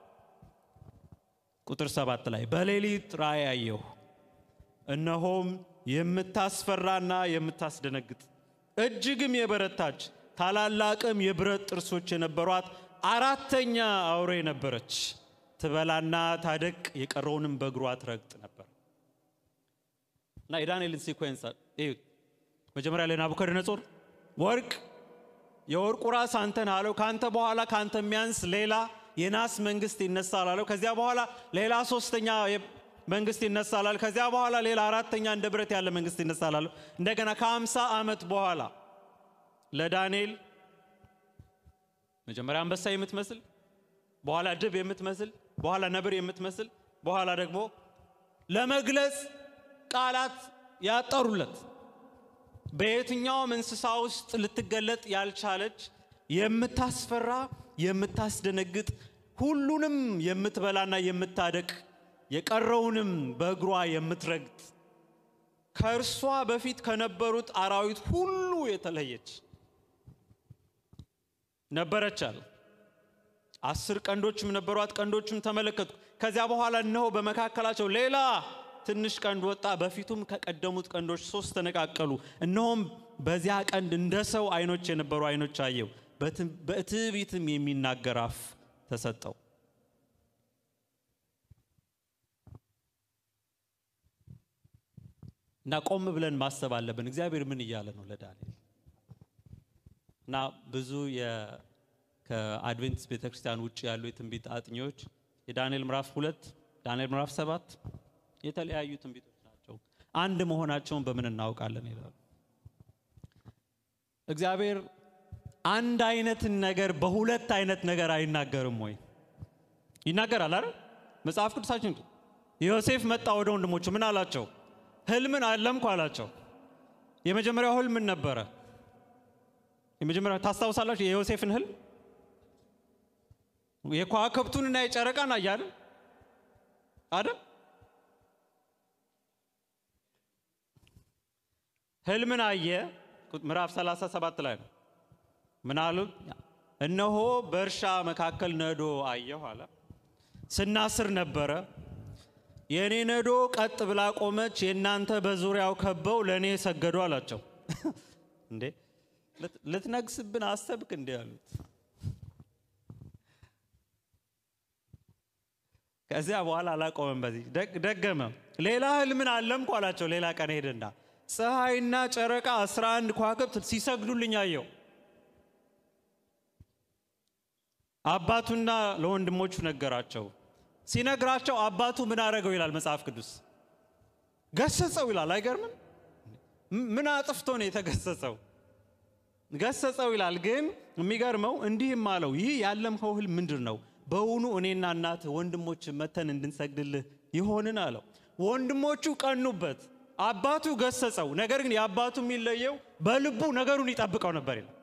S1: ቁጥር ሰባት ላይ በሌሊት ራእይ አየሁ፣ እነሆም የምታስፈራና የምታስደነግጥ እጅግም የበረታች ታላላቅም የብረት ጥርሶች የነበሯት አራተኛ አውሬ ነበረች። ትበላና ታደቅ፣ የቀረውንም በእግሯ ትረግጥ ነበር። እና የዳንኤልን ሲኮንስ መጀመሪያ ላይ ናቡከደነጾር ወርቅ የወርቁ ራስ አንተን አለው። ከአንተ በኋላ ከአንተ የሚያንስ ሌላ የናስ መንግስት ይነሳል አለው። ከዚያ በኋላ ሌላ ሶስተኛ መንግስት ይነሳል አለ። ከዚያ በኋላ ሌላ አራተኛ እንደ ብረት ያለ መንግስት ይነሳል አለው። እንደገና ከአምሳ ዓመት በኋላ ለዳንኤል መጀመሪያ አንበሳ የምትመስል በኋላ ድብ የምትመስል በኋላ ነብር የምትመስል በኋላ ደግሞ ለመግለጽ ቃላት ያጠሩለት በየትኛውም እንስሳ ውስጥ ልትገለጥ ያልቻለች የምታስፈራ የምታስደነግጥ ሁሉንም የምትበላና የምታደቅ የቀረውንም በእግሯ የምትረግጥ ከእርሷ በፊት ከነበሩት አራዊት ሁሉ የተለየች ነበረች አለ። አስር ቀንዶችም ነበሯት፣ ቀንዶችም ተመለከቱ። ከዚያ በኋላ እነሆ በመካከላቸው ሌላ ትንሽ ቀንድ ወጣ፣ በፊቱም ከቀደሙት ቀንዶች ሶስት ተነቃቀሉ። እነሆም በዚያ ቀንድ እንደ ሰው አይኖች የነበሩ አይኖች አየው፣ በትዕቢትም የሚናገር አፍ ተሰጠው። እና ቆም ብለን ማሰብ አለብን። እግዚአብሔር ምን እያለ ነው ለዳንኤል? እና ብዙ ከአድቬንቲስት ቤተክርስቲያን ውጭ ያሉ የትንቢት አጥኚዎች የዳንኤል ምዕራፍ ሁለት ዳንኤል ምዕራፍ ሰባት የተለያዩ ትንቢቶች ናቸው፣ አንድ መሆናቸውን በምን እናውቃለን ይላሉ። እግዚአብሔር አንድ አይነትን ነገር በሁለት አይነት ነገር አይናገርም ወይ? ይናገራል አይደል? መጽሐፍ ቅዱሳችን ዮሴፍ መጣ ወደ ወንድሞቹ ምን አላቸው? ህልምን አለምኩ አላቸው። የመጀመሪያው ህልም ምን ነበረ? የመጀመሪያው ታስታውሳላችሁ? የዮሴፍን ህልም የከዋክብቱንና የጨረቃን አያለ አይደል? ህልምን አየ። ምዕራፍ 37 ላይ ነው። ምን አሉ? እነሆ በእርሻ መካከል ነዶ አየሁ አለ። ስናስር ነበረ የእኔ ነዶ ቀጥ ብላ ቆመች፣ የእናንተ በዙሪያው ከበው ለእኔ ሰገዱ አላቸው። እንዴ ልትነግስብን አሰብክ? እንዲ አሉት። ከዚያ በኋላ አላቆመም። በዚህ ደገመ። ሌላ ህልምን አለምኩ አላቸው። ሌላ ቀን ሄደና ፀሐይና ጨረቃ አስራ አንድ ከዋክብት ሲሰግዱልኝ አየው። አባቱና ለወንድሞቹ ነገራቸው። ሲነግራቸው አባቱ ምን አደረገው ይላል መጽሐፍ ቅዱስ። ገሰጸው ይላል። አይገርምም? ምን አጥፍቶ ነው የተገሰጸው? ገሰጸው ይላል። ግን የሚገርመው እንዲህም አለው፣ ይህ ያለምኸው ህልም ምንድን ነው? በውኑ እኔና እናትህ ወንድሞች መተን እንድንሰግድልህ ይሆንን አለው። ወንድሞቹ ቀኑበት። አባቱ ገሰጸው። ነገር ግን የአባቱ የሚለየው በልቡ ነገሩን ይጠብቀው ነበር ይላል።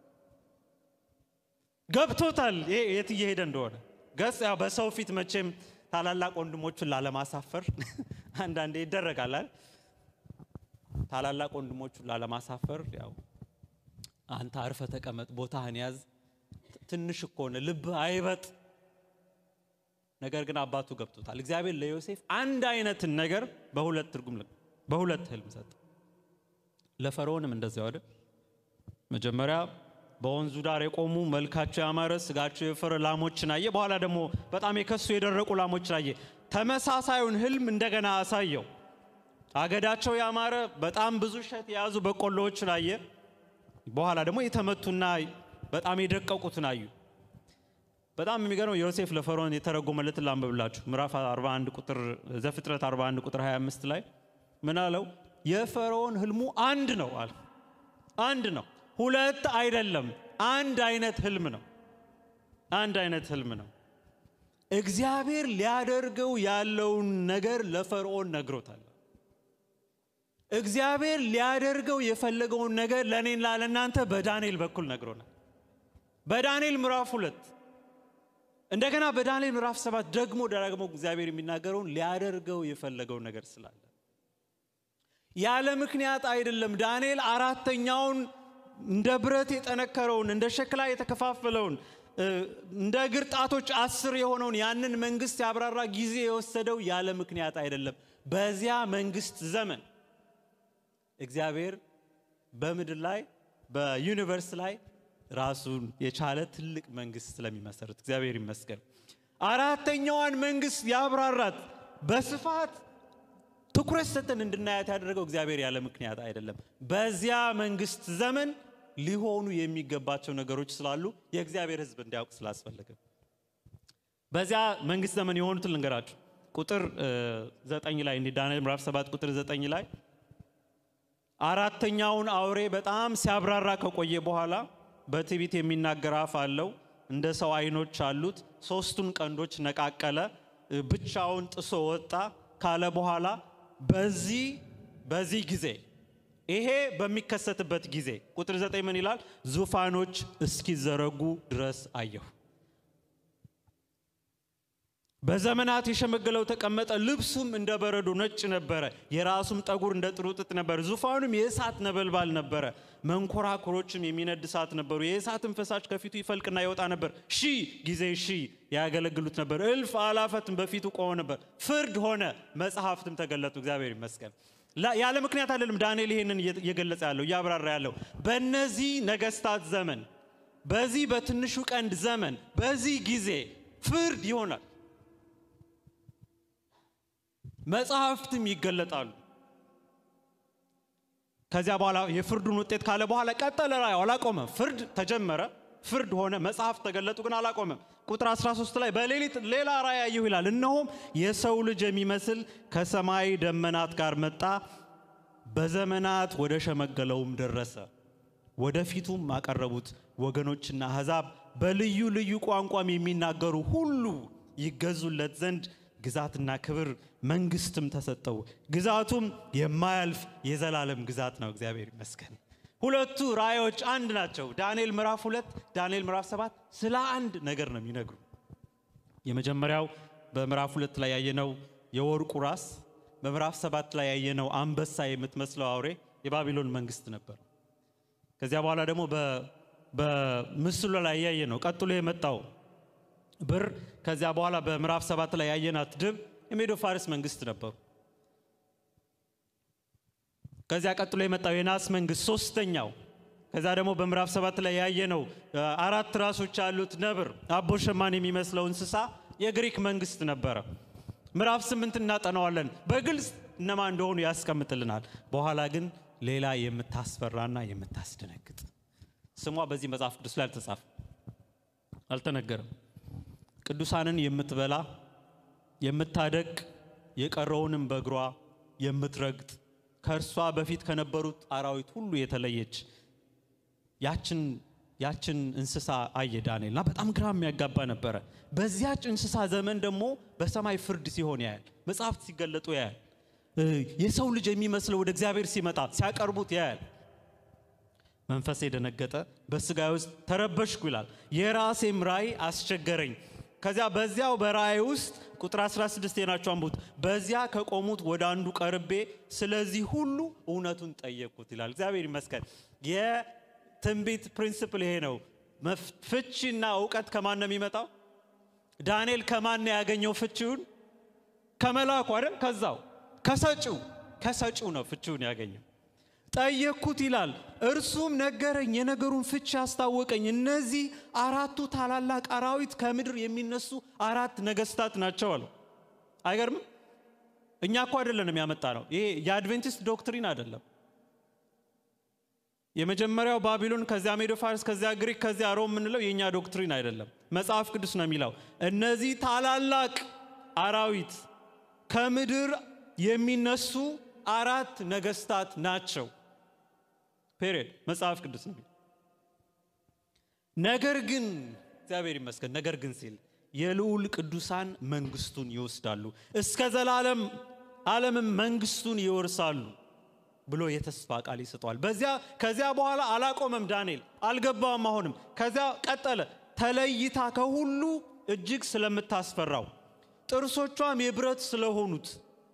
S1: ገብቶታል ይሄ የት እየሄደ እንደሆነ። ገጽ ያው በሰው ፊት መቼም ታላላቅ ወንድሞቹን ላለማሳፈር አንዳንዴ ይደረጋል አይደል? ታላላቅ ወንድሞቹን ላለማሳፈር ያው አንተ አርፈ ተቀመጥ፣ ቦታህን ያዝ፣ ትንሽ እኮ ነህ፣ ልብህ አይበጥ። ነገር ግን አባቱ ገብቶታል። እግዚአብሔር ለዮሴፍ አንድ አይነትን ነገር በሁለት ትርጉም በሁለት ህልም ሰጠ። ለፈርዖንም እንደዚያው አይደል? መጀመሪያ በወንዙ ዳር የቆሙ መልካቸው ያማረ ስጋቸው የፈረ ላሞችን አየ። በኋላ ደግሞ በጣም የከሱ የደረቁ ላሞችን አየ። ተመሳሳዩን ህልም እንደገና አሳየው። አገዳቸው ያማረ በጣም ብዙ እሸት የያዙ በቆሎዎችን አየ። በኋላ ደግሞ የተመቱና በጣም የደቀቁትን አዩ። በጣም የሚገርመው ዮሴፍ ለፈርዖን የተረጎመለትን ላንብብላችሁ። ምዕራፍ 41 ቁጥር ዘፍጥረት 41 ቁጥር 25 ላይ ምን አለው? የፈርዖን ህልሙ አንድ ነው አለ። አንድ ነው፣ ሁለት አይደለም። አንድ አይነት ህልም ነው። አንድ አይነት ህልም ነው። እግዚአብሔር ሊያደርገው ያለውን ነገር ለፈርዖን ነግሮታል። እግዚአብሔር ሊያደርገው የፈለገውን ነገር ለእኔና ለእናንተ በዳንኤል በኩል ነግሮናል። በዳንኤል ምዕራፍ ሁለት እንደገና በዳንኤል ምዕራፍ ሰባት ደግሞ ደጋግሞ እግዚአብሔር የሚናገረውን ሊያደርገው የፈለገውን ነገር ስላለ ያለ ምክንያት አይደለም። ዳንኤል አራተኛውን እንደ ብረት የጠነከረውን እንደ ሸክላ የተከፋፈለውን እንደ እግር ጣቶች አስር የሆነውን ያንን መንግስት ያብራራ ጊዜ የወሰደው ያለ ምክንያት አይደለም። በዚያ መንግስት ዘመን እግዚአብሔር በምድር ላይ በዩኒቨርስ ላይ ራሱን የቻለ ትልቅ መንግስት ስለሚመሰርት እግዚአብሔር ይመስገን። አራተኛዋን መንግስት ያብራራት በስፋት ትኩረት ሰጥተን እንድናያት ያደረገው እግዚአብሔር ያለ ምክንያት አይደለም። በዚያ መንግስት ዘመን ሊሆኑ የሚገባቸው ነገሮች ስላሉ የእግዚአብሔር ሕዝብ እንዲያውቅ ስላስፈለገ በዚያ መንግስት ዘመን የሆኑትን ልንገራችሁ። ቁጥር ዘጠኝ ላይ እንዲህ ዳንኤል ምዕራፍ ሰባት ቁጥር ዘጠኝ ላይ አራተኛውን አውሬ በጣም ሲያብራራ ከቆየ በኋላ በትዕቢት የሚናገር አፍ አለው፣ እንደ ሰው አይኖች አሉት፣ ሶስቱን ቀንዶች ነቃቀለ፣ ብቻውን ጥሶ ወጣ ካለ በኋላ በዚህ በዚህ ጊዜ ይሄ በሚከሰትበት ጊዜ ቁጥር ዘጠኝ ምን ይላል? ዙፋኖች እስኪዘረጉ ድረስ አየሁ። በዘመናት የሸመገለው ተቀመጠ፣ ልብሱም እንደ በረዶ ነጭ ነበረ፣ የራሱም ጠጉር እንደ ጥሩ ጥጥ ነበር። ዙፋኑም የእሳት ነበልባል ነበረ፣ መንኮራኩሮችም የሚነድ እሳት ነበሩ። የእሳትም ፈሳሽ ከፊቱ ይፈልቅና ይወጣ ነበር። ሺህ ጊዜ ሺህ ያገለግሉት ነበር። እልፍ አላፈትም በፊቱ ቆመ ነበር። ፍርድ ሆነ፣ መጽሐፍትም ተገለጡ። እግዚአብሔር ይመስገን። ያለ ምክንያት አይደለም ዳንኤል ይሄንን እየገለጸ ያለው እያብራራ ያለው በእነዚህ ነገስታት ዘመን፣ በዚህ በትንሹ ቀንድ ዘመን፣ በዚህ ጊዜ ፍርድ ይሆናል። መጽሐፍትም ይገለጣሉ። ከዚያ በኋላ የፍርዱን ውጤት ካለ በኋላ ቀጠለ። ራእዩ አላቆመም። ፍርድ ተጀመረ፣ ፍርድ ሆነ፣ መጽሐፍት ተገለጡ፣ ግን አላቆመም። ቁጥር 13 ላይ በሌሊት ሌላ ራእይ አየሁ ይላል። እነሆም የሰው ልጅ የሚመስል ከሰማይ ደመናት ጋር መጣ፣ በዘመናት ወደ ሸመገለውም ደረሰ። ወደፊቱም አቀረቡት። ወገኖችና አሕዛብ በልዩ ልዩ ቋንቋም የሚናገሩ ሁሉ ይገዙለት ዘንድ ግዛትና ክብር መንግስትም ተሰጠው። ግዛቱም የማያልፍ የዘላለም ግዛት ነው። እግዚአብሔር ይመስገን። ሁለቱ ራእዮች አንድ ናቸው። ዳንኤል ምዕራፍ ሁለት ዳንኤል ምዕራፍ ሰባት ስለ አንድ ነገር ነው የሚነግሩ። የመጀመሪያው በምዕራፍ ሁለት ላይ ያየነው የወርቁ ራስ፣ በምዕራፍ ሰባት ላይ ያየነው አንበሳ የምትመስለው አውሬ የባቢሎን መንግስት ነበር። ከዚያ በኋላ ደግሞ በምስሉ ላይ ያየ ነው ቀጥሎ የመጣው ብር ከዚያ በኋላ በምዕራፍ ሰባት ላይ ያየናት ድብ የሜዶ ፋርስ መንግስት ነበሩ። ከዚያ ቀጥሎ የመጣው የናስ መንግስት ሶስተኛው። ከዚያ ደግሞ በምዕራፍ ሰባት ላይ ያየነው አራት ራሶች ያሉት ነብር አቦ ሸማን የሚመስለው እንስሳ የግሪክ መንግስት ነበረ። ምዕራፍ ስምንት እናጠናዋለን በግልጽ እነማ እንደሆኑ ያስቀምጥልናል። በኋላ ግን ሌላ የምታስፈራና የምታስደነግጥ ስሟ በዚህ መጽሐፍ ቅዱስ ላይ አልተጻፈ አልተነገረም። ቅዱሳንን የምትበላ የምታደቅ የቀረውንም በእግሯ የምትረግጥ ከእርሷ በፊት ከነበሩት አራዊት ሁሉ የተለየች ያችን ያችን እንስሳ አየ ዳንኤል እና በጣም ግራ የሚያጋባ ነበረ። በዚያች እንስሳ ዘመን ደግሞ በሰማይ ፍርድ ሲሆን ያያል። መጽሐፍት ሲገለጡ ያያል። የሰው ልጅ የሚመስለው ወደ እግዚአብሔር ሲመጣ ሲያቀርቡት ያያል። መንፈሴ ደነገጠ፣ በስጋዬ ውስጥ ተረበሽኩ ይላል። የራሴም ራእይ አስቸገረኝ። ከዚያ በዚያው በራእይ ውስጥ ቁጥር 16 የናቸው አንቡት። በዚያ ከቆሙት ወደ አንዱ ቀርቤ ስለዚህ ሁሉ እውነቱን ጠየቅኩት ይላል። እግዚአብሔር ይመስገን። የትንቢት ፕሪንስፕል ይሄ ነው። ፍቺና እውቀት ከማን ነው የሚመጣው? ዳንኤል ከማን ነው ያገኘው ፍቺውን? ከመልአኩ አይደል? ከዛው ከሰጪው ከሰጪው ነው ፍቺውን ያገኘው። ጠየቅኩት ይላል። እርሱም ነገረኝ፣ የነገሩን ፍቺ አስታወቀኝ። እነዚህ አራቱ ታላላቅ አራዊት ከምድር የሚነሱ አራት ነገስታት ናቸው አለው። አይገርምም? እኛ እኮ አይደለንም ያመጣ ነው። ይሄ የአድቬንቲስት ዶክትሪን አይደለም። የመጀመሪያው ባቢሎን፣ ከዚያ ሜዶ ፋርስ፣ ከዚያ ግሪክ፣ ከዚያ ሮም የምንለው የእኛ ዶክትሪን አይደለም። መጽሐፍ ቅዱስ ነው የሚለው እነዚህ ታላላቅ አራዊት ከምድር የሚነሱ አራት ነገስታት ናቸው። ፔሪድ መጽሐፍ ቅዱስ ነው። ነገር ግን እግዚአብሔር ይመስገን፣ ነገር ግን ሲል የልዑል ቅዱሳን መንግስቱን ይወስዳሉ፣ እስከ ዘላለም ዓለምም መንግስቱን ይወርሳሉ ብሎ የተስፋ ቃል ይሰጠዋል። በዚያ ከዚያ በኋላ አላቆመም ዳንኤል አልገባም። አሁንም ከዚያ ቀጠለ። ተለይታ ከሁሉ እጅግ ስለምታስፈራው ጥርሶቿም የብረት ስለሆኑት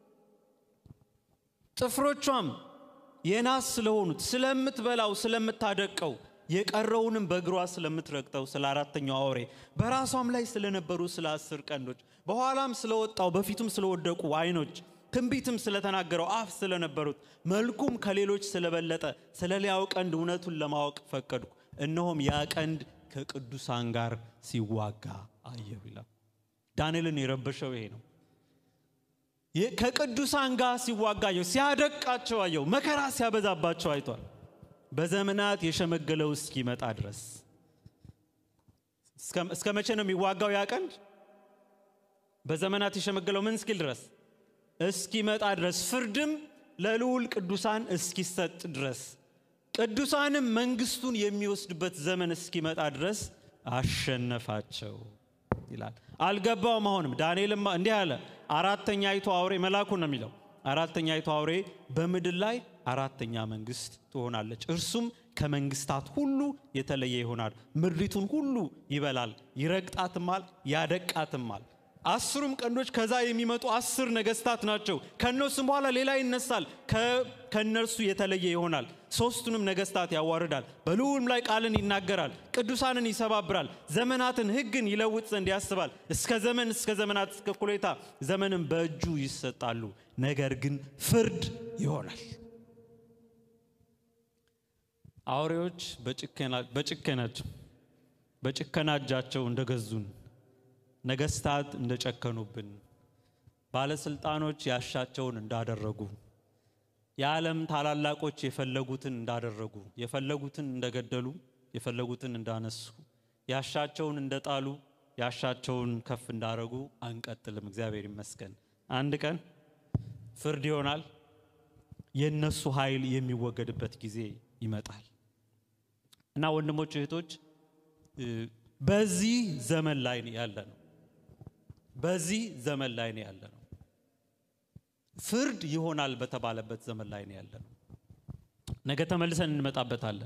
S1: ጥፍሮቿም የናስ ስለሆኑት ስለምትበላው ስለምታደቀው የቀረውንም በእግሯ ስለምትረግጠው ስለ አራተኛው አውሬ በራሷም ላይ ስለነበሩ ስለ አስር ቀንዶች በኋላም ስለወጣው በፊቱም ስለወደቁ ዓይኖች ትንቢትም ስለተናገረው አፍ ስለነበሩት መልኩም ከሌሎች ስለበለጠ ስለ ሊያው ቀንድ እውነቱን ለማወቅ ፈቀድኩ። እነሆም ያ ቀንድ ከቅዱሳን ጋር ሲዋጋ አየሁ ይላል። ዳንኤልን የረበሸው ይሄ ነው። ከቅዱሳን ጋር ሲዋጋ አየሁ፣ ሲያደቃቸው አየሁ፣ መከራ ሲያበዛባቸው አይቷል። በዘመናት የሸመገለው እስኪመጣ ድረስ እስከ መቼ ነው የሚዋጋው ያ ቀንድ? በዘመናት የሸመገለው ምን እስኪል ድረስ እስኪመጣ ድረስ ፍርድም ለልዑል ቅዱሳን እስኪሰጥ ድረስ ቅዱሳንም መንግስቱን የሚወስድበት ዘመን እስኪመጣ ድረስ አሸነፋቸው ይላል። አልገባውም። አሁንም ዳንኤልም እንዲህ አለ። አራተኛይቱ አውሬ መልአኩ ነው የሚለው አራተኛይቱ አውሬ በምድር ላይ አራተኛ መንግስት ትሆናለች። እርሱም ከመንግስታት ሁሉ የተለየ ይሆናል። ምድሪቱን ሁሉ ይበላል፣ ይረግጣትማል፣ ያደቃትማል። አስሩም ቀንዶች ከዛ የሚመጡ አስር ነገስታት ናቸው። ከእነርሱም በኋላ ሌላ ይነሳል፣ ከእነርሱ የተለየ ይሆናል። ሶስቱንም ነገስታት ያዋርዳል፣ በልዑልም ላይ ቃልን ይናገራል፣ ቅዱሳንን ይሰባብራል፣ ዘመናትን ሕግን ይለውጥ ዘንድ ያስባል። እስከ ዘመን እስከ ዘመናት እስከ እኩሌታ ዘመንም በእጁ ይሰጣሉ። ነገር ግን ፍርድ ይሆናል። አውሬዎች በጭከናቸው በጭከና እጃቸው እንደገዙን ነገስታት እንደጨከኑብን፣ ባለስልጣኖች ያሻቸውን እንዳደረጉ፣ የዓለም ታላላቆች የፈለጉትን እንዳደረጉ፣ የፈለጉትን እንደገደሉ፣ የፈለጉትን እንዳነሱ፣ ያሻቸውን እንደጣሉ፣ ያሻቸውን ከፍ እንዳደረጉ አንቀጥልም። እግዚአብሔር ይመስገን። አንድ ቀን ፍርድ ይሆናል። የእነሱ ኃይል የሚወገድበት ጊዜ ይመጣል እና ወንድሞች እህቶች፣ በዚህ ዘመን ላይ ያለ ነው በዚህ ዘመን ላይ ነው ያለ ነው። ፍርድ ይሆናል በተባለበት ዘመን ላይ ነው ያለ ነው። ነገ ተመልሰን እንመጣበታለን።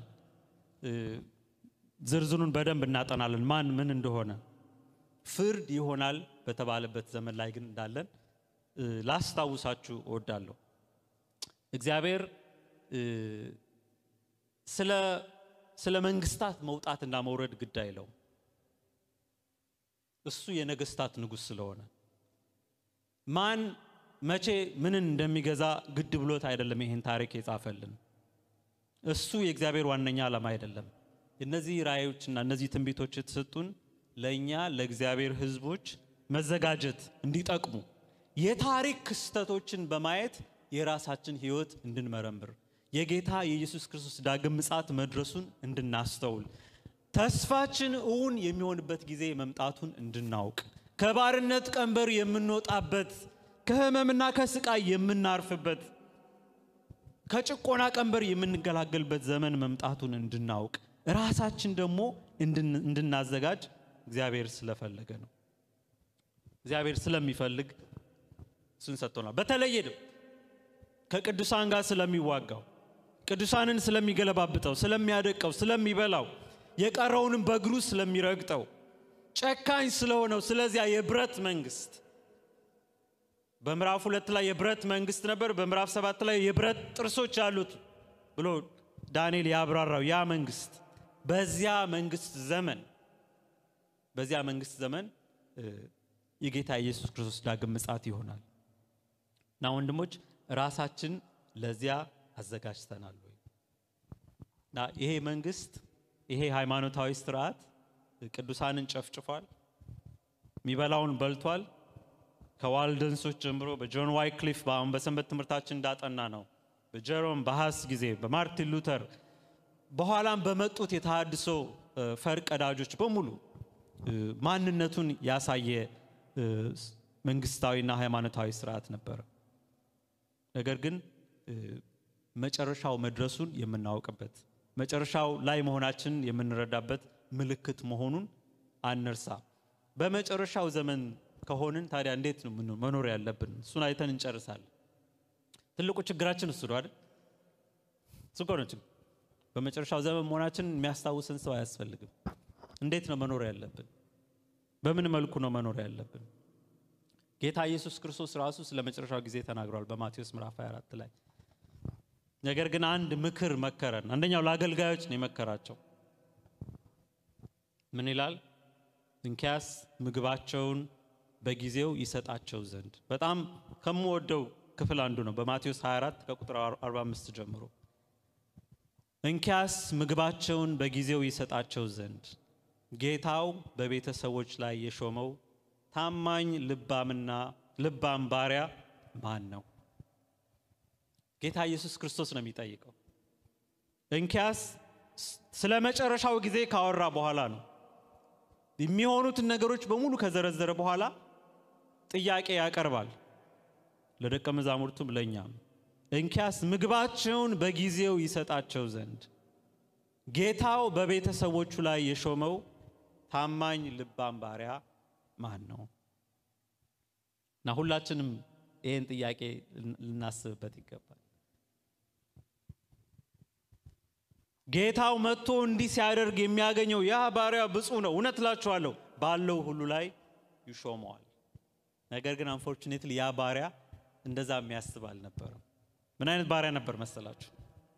S1: ዝርዝሩን በደንብ እናጠናለን፣ ማን ምን እንደሆነ። ፍርድ ይሆናል በተባለበት ዘመን ላይ ግን እንዳለን ላስታውሳችሁ እወዳለሁ። እግዚአብሔር ስለ ስለ መንግስታት መውጣትና መውረድ ግድ አይለውም። እሱ የነገስታት ንጉሥ ስለሆነ ማን መቼ ምንን እንደሚገዛ ግድ ብሎት አይደለም ይህን ታሪክ የጻፈልን። እሱ የእግዚአብሔር ዋነኛ ዓላማ አይደለም። እነዚህ ራእዮችና እነዚህ ትንቢቶች የተሰጡን ለእኛ ለእግዚአብሔር ሕዝቦች መዘጋጀት እንዲጠቅሙ የታሪክ ክስተቶችን በማየት የራሳችን ሕይወት እንድንመረምር የጌታ የኢየሱስ ክርስቶስ ዳግም ምጽአት መድረሱን እንድናስተውል ተስፋችን እውን የሚሆንበት ጊዜ መምጣቱን እንድናውቅ ከባርነት ቀንበር የምንወጣበት ከህመምና ከስቃይ የምናርፍበት ከጭቆና ቀንበር የምንገላገልበት ዘመን መምጣቱን እንድናውቅ ራሳችን ደግሞ እንድናዘጋጅ እግዚአብሔር ስለፈለገ ነው። እግዚአብሔር ስለሚፈልግ እሱን ሰጥቶናል። በተለየ ከቅዱሳን ጋር ስለሚዋጋው ቅዱሳንን ስለሚገለባብጠው፣ ስለሚያደቀው፣ ስለሚበላው የቀረውንም በእግሩ ስለሚረግጠው ጨካኝ ስለሆነው ስለዚያ የብረት መንግስት በምዕራፍ ሁለት ላይ የብረት መንግስት ነበር። በምዕራፍ ሰባት ላይ የብረት ጥርሶች ያሉት ብሎ ዳንኤል ያብራራው ያ መንግስት በዚያ መንግስት ዘመን በዚያ መንግስት ዘመን የጌታ ኢየሱስ ክርስቶስ ዳግም ምጽአት ይሆናል እና ወንድሞች ራሳችን ለዚያ አዘጋጅተናል ወይ? እና ይሄ መንግስት ይሄ ሃይማኖታዊ ስርዓት ቅዱሳንን ጨፍጭፏል፣ የሚበላውን በልቷል። ከዋልደንሶች ጀምሮ በጆን ዋይክሊፍ በአሁን በሰንበት ትምህርታችን እንዳጠና ነው በጀሮም በሃስ ጊዜ በማርቲን ሉተር በኋላም በመጡት የተሃድሶ ፈር ቀዳጆች በሙሉ ማንነቱን ያሳየ መንግስታዊና ሃይማኖታዊ ስርዓት ነበረ። ነገር ግን መጨረሻው መድረሱን የምናውቅበት መጨረሻው ላይ መሆናችንን የምንረዳበት ምልክት መሆኑን አንርሳ። በመጨረሻው ዘመን ከሆንን ታዲያ እንዴት ነው መኖር ያለብን? እሱን አይተን እንጨርሳለን። ትልቁ ችግራችን እሱ ነው አይደል? እሱ እኮ ነው ችግር። በመጨረሻው ዘመን መሆናችንን የሚያስታውሰን ሰው አያስፈልግም። እንዴት ነው መኖር ያለብን? በምን መልኩ ነው መኖር ያለብን? ጌታ ኢየሱስ ክርስቶስ ራሱ ስለ መጨረሻው ጊዜ ተናግሯል በማቴዎስ ምዕራፍ 24 ላይ። ነገር ግን አንድ ምክር መከረን። አንደኛው ለአገልጋዮች ነው የመከራቸው። ምን ይላል? እንኪያስ ምግባቸውን በጊዜው ይሰጣቸው ዘንድ። በጣም ከምወደው ክፍል አንዱ ነው። በማቴዎስ 24 ከቁጥር 45 ጀምሮ እንኪያስ ምግባቸውን በጊዜው ይሰጣቸው ዘንድ ጌታው በቤተሰቦች ላይ የሾመው ታማኝ ልባምና ልባም ባሪያ ማን ነው? ጌታ ኢየሱስ ክርስቶስ ነው የሚጠይቀው። እንኪያስ ስለ መጨረሻው ጊዜ ካወራ በኋላ ነው የሚሆኑትን ነገሮች በሙሉ ከዘረዘረ በኋላ ጥያቄ ያቀርባል ለደቀ መዛሙርቱም ለእኛም። እንኪያስ ምግባቸውን በጊዜው ይሰጣቸው ዘንድ ጌታው በቤተሰቦቹ ላይ የሾመው ታማኝ ልባም ባሪያ ማን ነው? እና ሁላችንም ይህን ጥያቄ ልናስብበት ይገባል። ጌታው መጥቶ እንዲህ ሲያደርግ የሚያገኘው ያ ባሪያ ብፁዕ ነው። እውነት እላችኋለሁ ባለው ሁሉ ላይ ይሾመዋል። ነገር ግን አንፎርቹኔትሊ ያ ባሪያ እንደዛ የሚያስብ አልነበረም። ምን አይነት ባሪያ ነበር መሰላችሁ?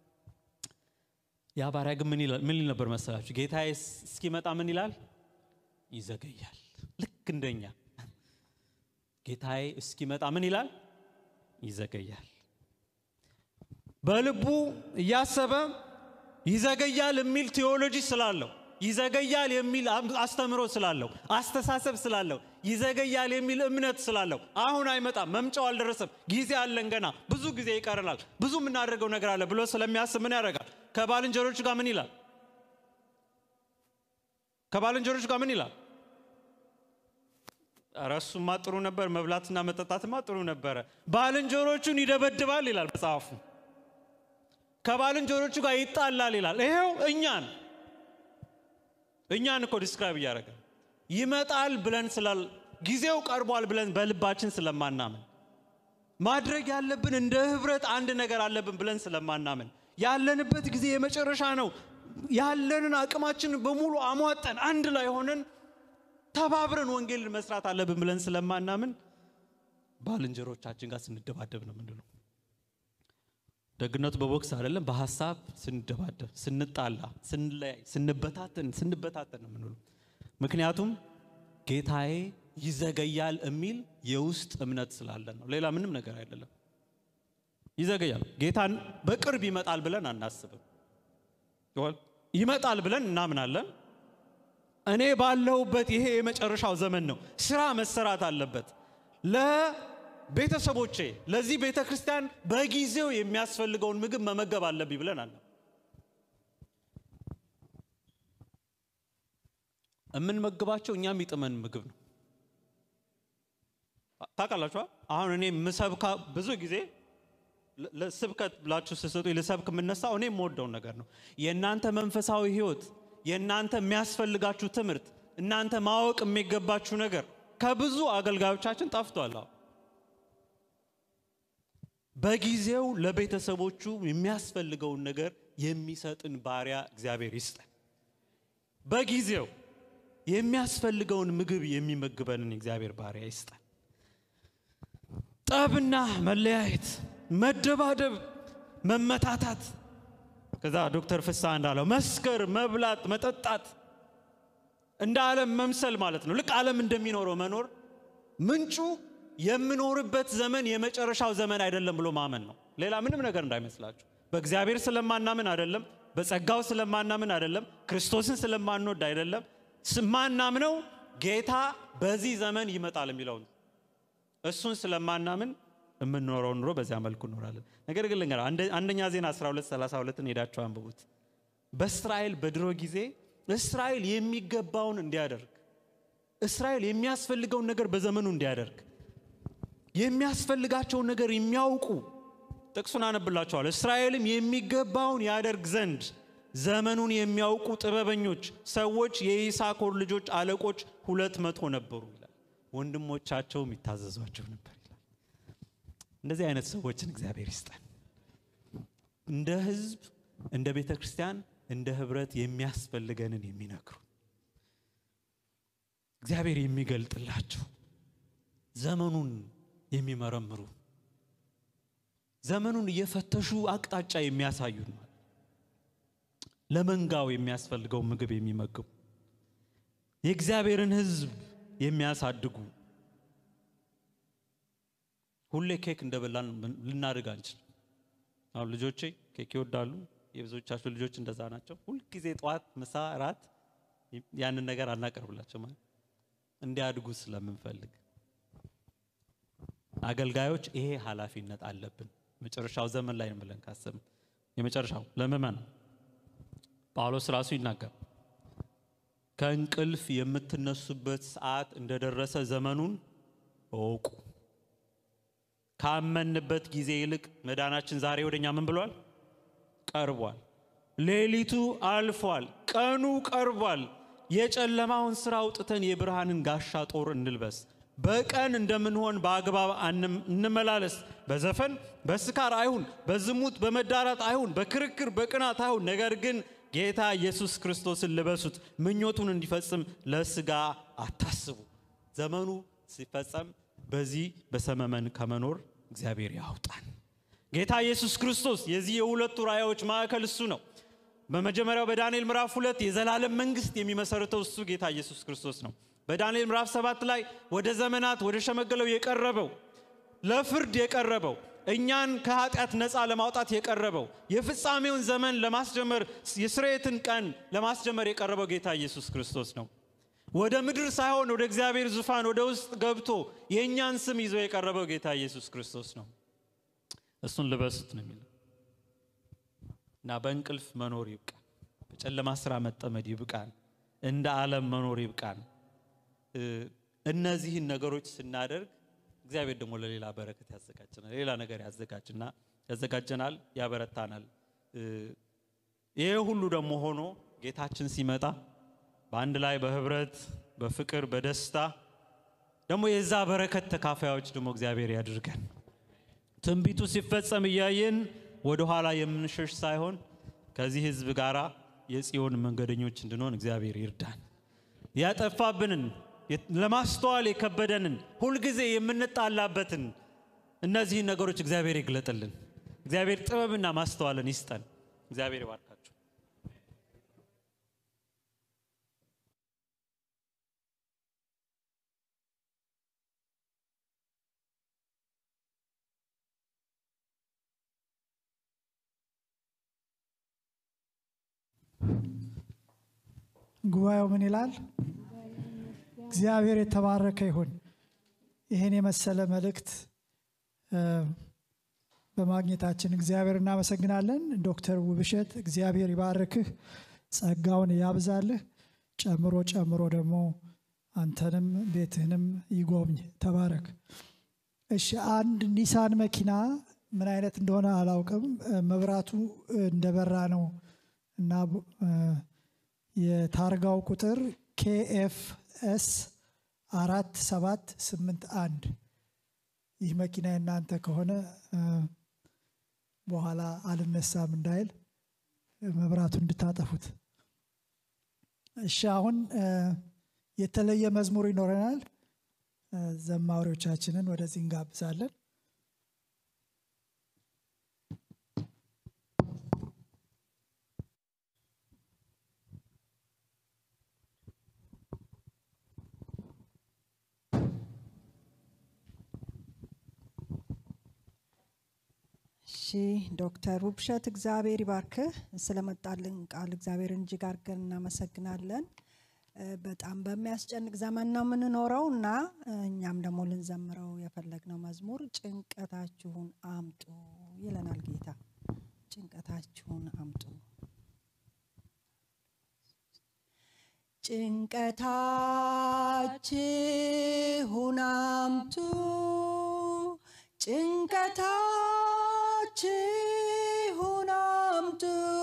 S1: ያ ባሪያ ግን ምን ይላል ምን ይል ነበር መሰላችሁ? ጌታዬ እስኪመጣ ምን ይላል? ይዘገያል። ልክ እንደኛ ጌታዬ እስኪመጣ ምን ይላል? ይዘገያል። በልቡ እያሰበ ይዘገያል የሚል ቴዎሎጂ ስላለው ይዘገያል የሚል አስተምሮ ስላለው አስተሳሰብ ስላለው ይዘገያል የሚል እምነት ስላለው አሁን አይመጣም፣ መምጫው አልደረሰም፣ ጊዜ አለን፣ ገና ብዙ ጊዜ ይቀረናል፣ ብዙ የምናደርገው ነገር አለ ብሎ ስለሚያስብ ምን ያደርጋል? ከባልንጀሮቹ ጋር ምን ይላል? ከባልንጀሮቹ ጋር ምን ይላል? ኧረ እሱማ ጥሩ ነበር፣ መብላትና መጠጣትማ ጥሩ ነበረ። ባልንጀሮቹን ይደበድባል ይላል መጽሐፉ። ከባልንጀሮቹ ጋር ይጣላል ይላል። ይሄው እኛን እኛን እኮ ዲስክራይብ እያደረገ ይመጣል ብለን ስላል ጊዜው ቀርቧል ብለን በልባችን ስለማናምን ማድረግ ያለብን እንደ ህብረት አንድ ነገር አለብን ብለን ስለማናምን ያለንበት ጊዜ የመጨረሻ ነው። ያለንን አቅማችን በሙሉ አሟጠን አንድ ላይ ሆነን ተባብረን ወንጌልን መስራት አለብን ብለን ስለማናምን ባልንጀሮቻችን ጋር ስንደባደብ ነው ምንድነው ደግነቱ በቦክስ አይደለም፣ በሀሳብ ስንደባደብ፣ ስንጣላ፣ ስንለያይ፣ ስንበታተን ስንበታተን ነው የምንውለው። ምክንያቱም ጌታዬ ይዘገያል የሚል የውስጥ እምነት ስላለን ነው። ሌላ ምንም ነገር አይደለም። ይዘገያል፣ ጌታን በቅርብ ይመጣል ብለን አናስብም። ይመጣል ብለን እናምናለን። እኔ ባለሁበት ይሄ የመጨረሻው ዘመን ነው፣ ስራ መሰራት አለበት ለ ቤተሰቦቼ ለዚህ ቤተ ክርስቲያን በጊዜው የሚያስፈልገውን ምግብ መመገብ አለብኝ ብለን አለ የምንመግባቸው እኛም ይጥመን ምግብ ነው። ታውቃላችኋ አሁን እኔ ምሰብካ ብዙ ጊዜ ለ- ለስብከት ብላችሁ ስሰጡ ልሰብክ የምነሳው እኔ የምወደውን ነገር ነው የእናንተ መንፈሳዊ ህይወት የእናንተ የሚያስፈልጋችሁ ትምህርት እናንተ ማወቅ የሚገባችሁ ነገር ከብዙ አገልጋዮቻችን ጠፍቷል አሁን በጊዜው ለቤተሰቦቹ የሚያስፈልገውን ነገር የሚሰጥን ባሪያ እግዚአብሔር ይስጠን በጊዜው የሚያስፈልገውን ምግብ የሚመግበንን እግዚአብሔር ባሪያ ይስጠን ጠብና መለያየት መደባደብ መመታታት ከዛ ዶክተር ፍስሐ እንዳለው መስከር መብላት መጠጣት እንደ ዓለም መምሰል ማለት ነው ልክ ዓለም እንደሚኖረው መኖር ምንጩ የምኖርበት ዘመን የመጨረሻው ዘመን አይደለም ብሎ ማመን ነው ሌላ ምንም ነገር እንዳይመስላችሁ በእግዚአብሔር ስለማናምን አይደለም በጸጋው ስለማናምን አይደለም ክርስቶስን ስለማንወድ አይደለም ማናምነው ጌታ በዚህ ዘመን ይመጣል የሚለውን እሱን ስለማናምን የምንኖረው ኑሮ በዚያ መልኩ እኖራለን ነገር ግን ልንገራ አንደኛ ዜና 12 32 ሄዳችሁ አንብቡት በእስራኤል በድሮ ጊዜ እስራኤል የሚገባውን እንዲያደርግ እስራኤል የሚያስፈልገውን ነገር በዘመኑ እንዲያደርግ የሚያስፈልጋቸውን ነገር የሚያውቁ ጥቅሱን አነብላቸዋል እስራኤልም የሚገባውን ያደርግ ዘንድ ዘመኑን የሚያውቁ ጥበበኞች ሰዎች የይሳኮር ልጆች አለቆች ሁለት መቶ ነበሩ ይላል ወንድሞቻቸውም ይታዘዟቸው ነበር ይላል እንደዚህ አይነት ሰዎችን እግዚአብሔር ይስጠን እንደ ህዝብ እንደ ቤተ ክርስቲያን እንደ ህብረት የሚያስፈልገንን የሚነግሩ እግዚአብሔር የሚገልጥላቸው ዘመኑን የሚመረምሩ ዘመኑን እየፈተሹ አቅጣጫ የሚያሳዩን ማለት ለመንጋው የሚያስፈልገው ምግብ የሚመግቡ የእግዚአብሔርን ህዝብ የሚያሳድጉ ሁሌ ኬክ እንደበላን ልናድግ አንችል አሁን ልጆቼ ኬክ ይወዳሉ የብዙዎቻችሁ ልጆች እንደዛ ናቸው ሁልጊዜ ጠዋት ምሳ ራት ያንን ነገር አናቀርብላቸው ማለት እንዲያድጉ ስለምንፈልግ አገልጋዮች ይሄ ኃላፊነት አለብን መጨረሻው ዘመን ላይ ነው ብለን ካሰብን የመጨረሻው ለምመን ጳውሎስ ራሱ ይናገር ከእንቅልፍ የምትነሱበት ሰዓት እንደደረሰ ዘመኑን እወቁ ካመንበት ጊዜ ይልቅ መዳናችን ዛሬ ወደኛ ምን ብሏል ቀርቧል ሌሊቱ አልፏል ቀኑ ቀርቧል የጨለማውን ስራ አውጥተን የብርሃንን ጋሻ ጦር እንልበስ በቀን እንደምንሆን በአግባብ እንመላለስ በዘፈን በስካር አይሁን በዝሙት በመዳራት አይሁን በክርክር በቅናት አይሁን ነገር ግን ጌታ ኢየሱስ ክርስቶስን ልበሱት ምኞቱን እንዲፈጽም ለስጋ አታስቡ ዘመኑ ሲፈጸም በዚህ በሰመመን ከመኖር እግዚአብሔር ያውጣን ጌታ ኢየሱስ ክርስቶስ የዚህ የሁለቱ ራእዮች ማዕከል እሱ ነው በመጀመሪያው በዳንኤል ምዕራፍ ሁለት የዘላለም መንግስት የሚመሰርተው እሱ ጌታ ኢየሱስ ክርስቶስ ነው በዳንኤል ምዕራፍ ሰባት ላይ ወደ ዘመናት ወደ ሸመገለው የቀረበው ለፍርድ የቀረበው እኛን ከኃጢአት ነፃ ለማውጣት የቀረበው የፍጻሜውን ዘመን ለማስጀመር የስርየትን ቀን ለማስጀመር የቀረበው ጌታ ኢየሱስ ክርስቶስ ነው ወደ ምድር ሳይሆን ወደ እግዚአብሔር ዙፋን ወደ ውስጥ ገብቶ የእኛን ስም ይዞ የቀረበው ጌታ ኢየሱስ ክርስቶስ ነው እሱን ልበሱት ነው የሚለው እና በእንቅልፍ መኖር ይብቃን በጨለማ ስራ መጠመድ ይብቃን እንደ ዓለም መኖር ይብቃን እነዚህን ነገሮች ስናደርግ እግዚአብሔር ደግሞ ለሌላ በረከት ያዘጋጀናል ሌላ ነገር ያዘጋጅና ያዘጋጀናል ያበረታናል ይሄ ሁሉ ደግሞ ሆኖ ጌታችን ሲመጣ በአንድ ላይ በህብረት በፍቅር በደስታ ደግሞ የዛ በረከት ተካፋዮች ደግሞ እግዚአብሔር ያድርገን ትንቢቱ ሲፈጸም እያየን ወደ ኋላ የምንሸሽ ሳይሆን ከዚህ ህዝብ ጋር የጽዮን መንገደኞች እንድንሆን እግዚአብሔር ይርዳን ያጠፋብንን ለማስተዋል የከበደንን ሁልጊዜ የምንጣላበትን እነዚህን ነገሮች እግዚአብሔር ይግለጥልን እግዚአብሔር ጥበብና ማስተዋልን ይስጠን እግዚአብሔር ይባርካችሁ
S2: ጉባኤው ምን ይላል? እግዚአብሔር የተባረከ ይሁን። ይህን የመሰለ መልእክት በማግኘታችን እግዚአብሔር እናመሰግናለን። ዶክተር ውብሸት እግዚአብሔር ይባርክህ፣ ጸጋውን ያብዛልህ፣ ጨምሮ ጨምሮ ደግሞ አንተንም ቤትህንም ይጎብኝ። ተባረክ። እሺ አንድ ኒሳን መኪና ምን አይነት እንደሆነ አላውቅም። እ፣ መብራቱ እንደበራ ነው እና እ፣ የታርጋው ቁጥር ኬኤፍ ኤስ አራት ሰባት ስምንት አንድ ይህ መኪና የእናንተ ከሆነ እ፣ በኋላ አልነሳም እንዳይል እ፣ መብራቱ እንድታጠፉት። እሺ አሁን እ፣ የተለየ መዝሙር ይኖረናል። እ፣ ዘማሪዎቻችንን ወደዚህ እንጋብዛለን።
S3: እሺ ዶክተር ውብሸት እግዚአብሔር ይባርክህ። ስለመጣልን ቃል እግዚአብሔርን እጅግ አድርገን እናመሰግናለን። እ፣ በጣም በሚያስጨንቅ ዘመን ነው የምንኖረው እና እ፣ እኛም ደግሞ ልንዘምረው የፈለግነው መዝሙር ጭንቀታችሁን አምጡ ይለናል ጌታ። ጭንቀታችሁን አምጡ ጭንቀታችሁን አምጡ ጭንቀታችሁን አምጡ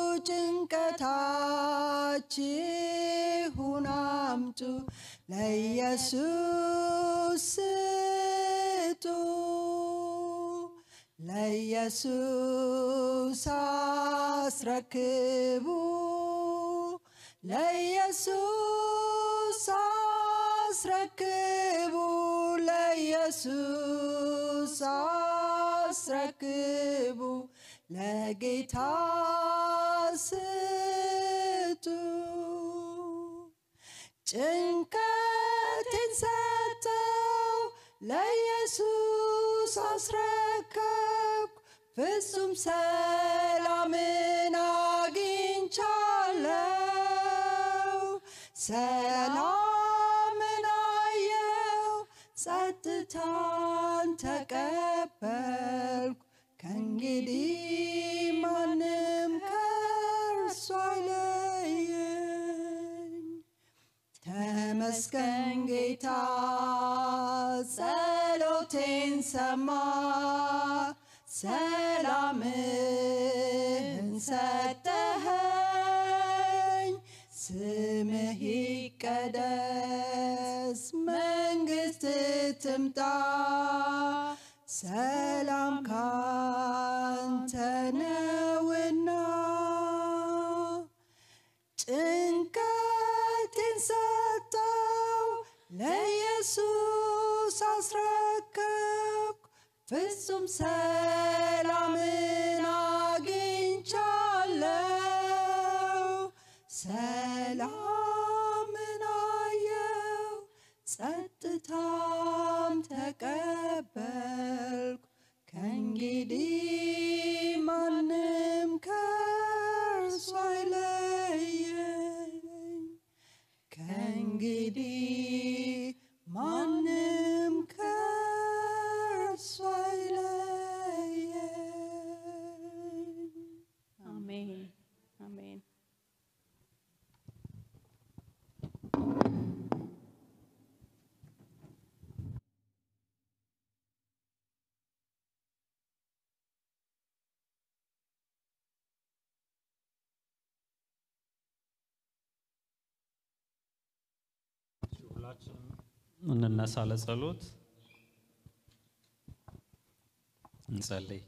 S3: ጭንቀታችሁን አምጡ ለኢየሱስ ስጡ ለኢየሱስ አስረክቡ ለኢየሱስ አስረክቡ ለኢየሱስ አስረክቡ ለጌታ ስጡ ጭንቀቴን ሰጠው ለኢየሱስ አስረከብኩ ፍጹም ሰላምን አግኝቻለሁ ሰላምን አየው ጸጥታን ተቀበልኩ ከእንግዲህ ማንም ከእርሱ አይለየኝ ተመስገን ጌታ ጸሎቴን ሰማ ሰላምህን ሰጠኸኝ ስምህ ይቀደስ መንግስት ትምጣ ሰላም ካንተ ነውና ጭንቀቴን ሰጠው ለኢየሱስ አስረከብኩ ፍጹም ሰላምን አግኝቻለሁ ሰላምን አየው ጸጥታም ተቀበልኩ ከእንግዲህ ማንም ከእርሱ አይለየኝ ከእንግዲህ ማንም ከእርሱ አይለየኝ
S4: አሜን አሜን።
S1: ሁላችንም እንነሳ ለጸሎት እንጸልይ።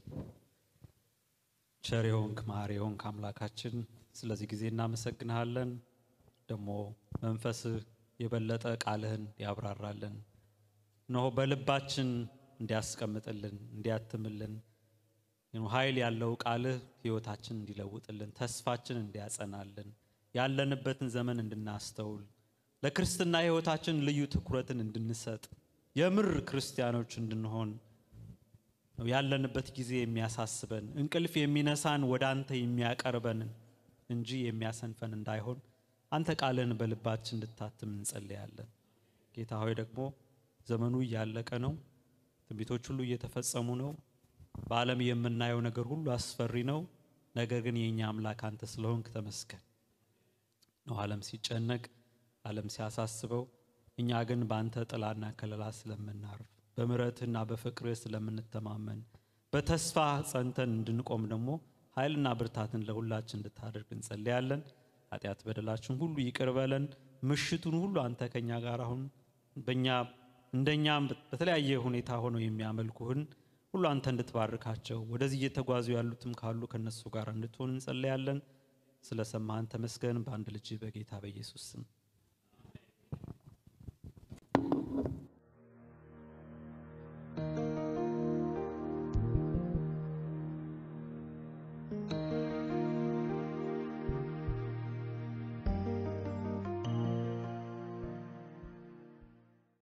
S1: ቸር የሆንክ መሐሪ የሆንክ አምላካችን ስለዚህ ጊዜ እናመሰግንሃለን። ደግሞ መንፈስህ የበለጠ ቃልህን ያብራራልን እነሆ በልባችን እንዲያስቀምጥልን እንዲያትምልን ኃይል ያለው ቃልህ ህይወታችን እንዲለውጥልን ተስፋችን እንዲያጸናልን ያለንበትን ዘመን እንድናስተውል ለክርስትና ህይወታችን ልዩ ትኩረትን እንድንሰጥ የምር ክርስቲያኖች እንድንሆን ነው ያለንበት ጊዜ የሚያሳስበን እንቅልፍ የሚነሳን ወደ አንተ የሚያቀርበንን እንጂ የሚያሰንፈን እንዳይሆን አንተ ቃልን በልባችን እንድታትም እንጸልያለን። ጌታ ሆይ ደግሞ ዘመኑ እያለቀ ነው። ትንቢቶች ሁሉ እየተፈጸሙ ነው። በዓለም የምናየው ነገር ሁሉ አስፈሪ ነው። ነገር ግን የእኛ አምላክ አንተ ስለሆንክ ተመስገን ነው። ዓለም ሲጨነቅ፣ ዓለም ሲያሳስበው፣ እኛ ግን በአንተ ጥላና ከለላ ስለምናርፍ በምሕረትህና በፍቅርህ ስለምንተማመን በተስፋ ጸንተን እንድንቆም ደግሞ ኃይልና ብርታትን ለሁላችን እንድታደርግ እንጸልያለን። ኃጢአት በደላችን ሁሉ ይቅር በለን። ምሽቱን ሁሉ አንተ ከኛ ጋር አሁን በእኛ እንደኛም በተለያየ ሁኔታ ሆነው የሚያመልኩህን ሁሉ አንተ እንድትባርካቸው ወደዚህ እየተጓዙ ያሉትም ካሉ ከነሱ ጋር እንድትሆን እንጸልያለን። ስለ ሰማህን ተመስገን። በአንድ ልጅ በጌታ በኢየሱስ ስም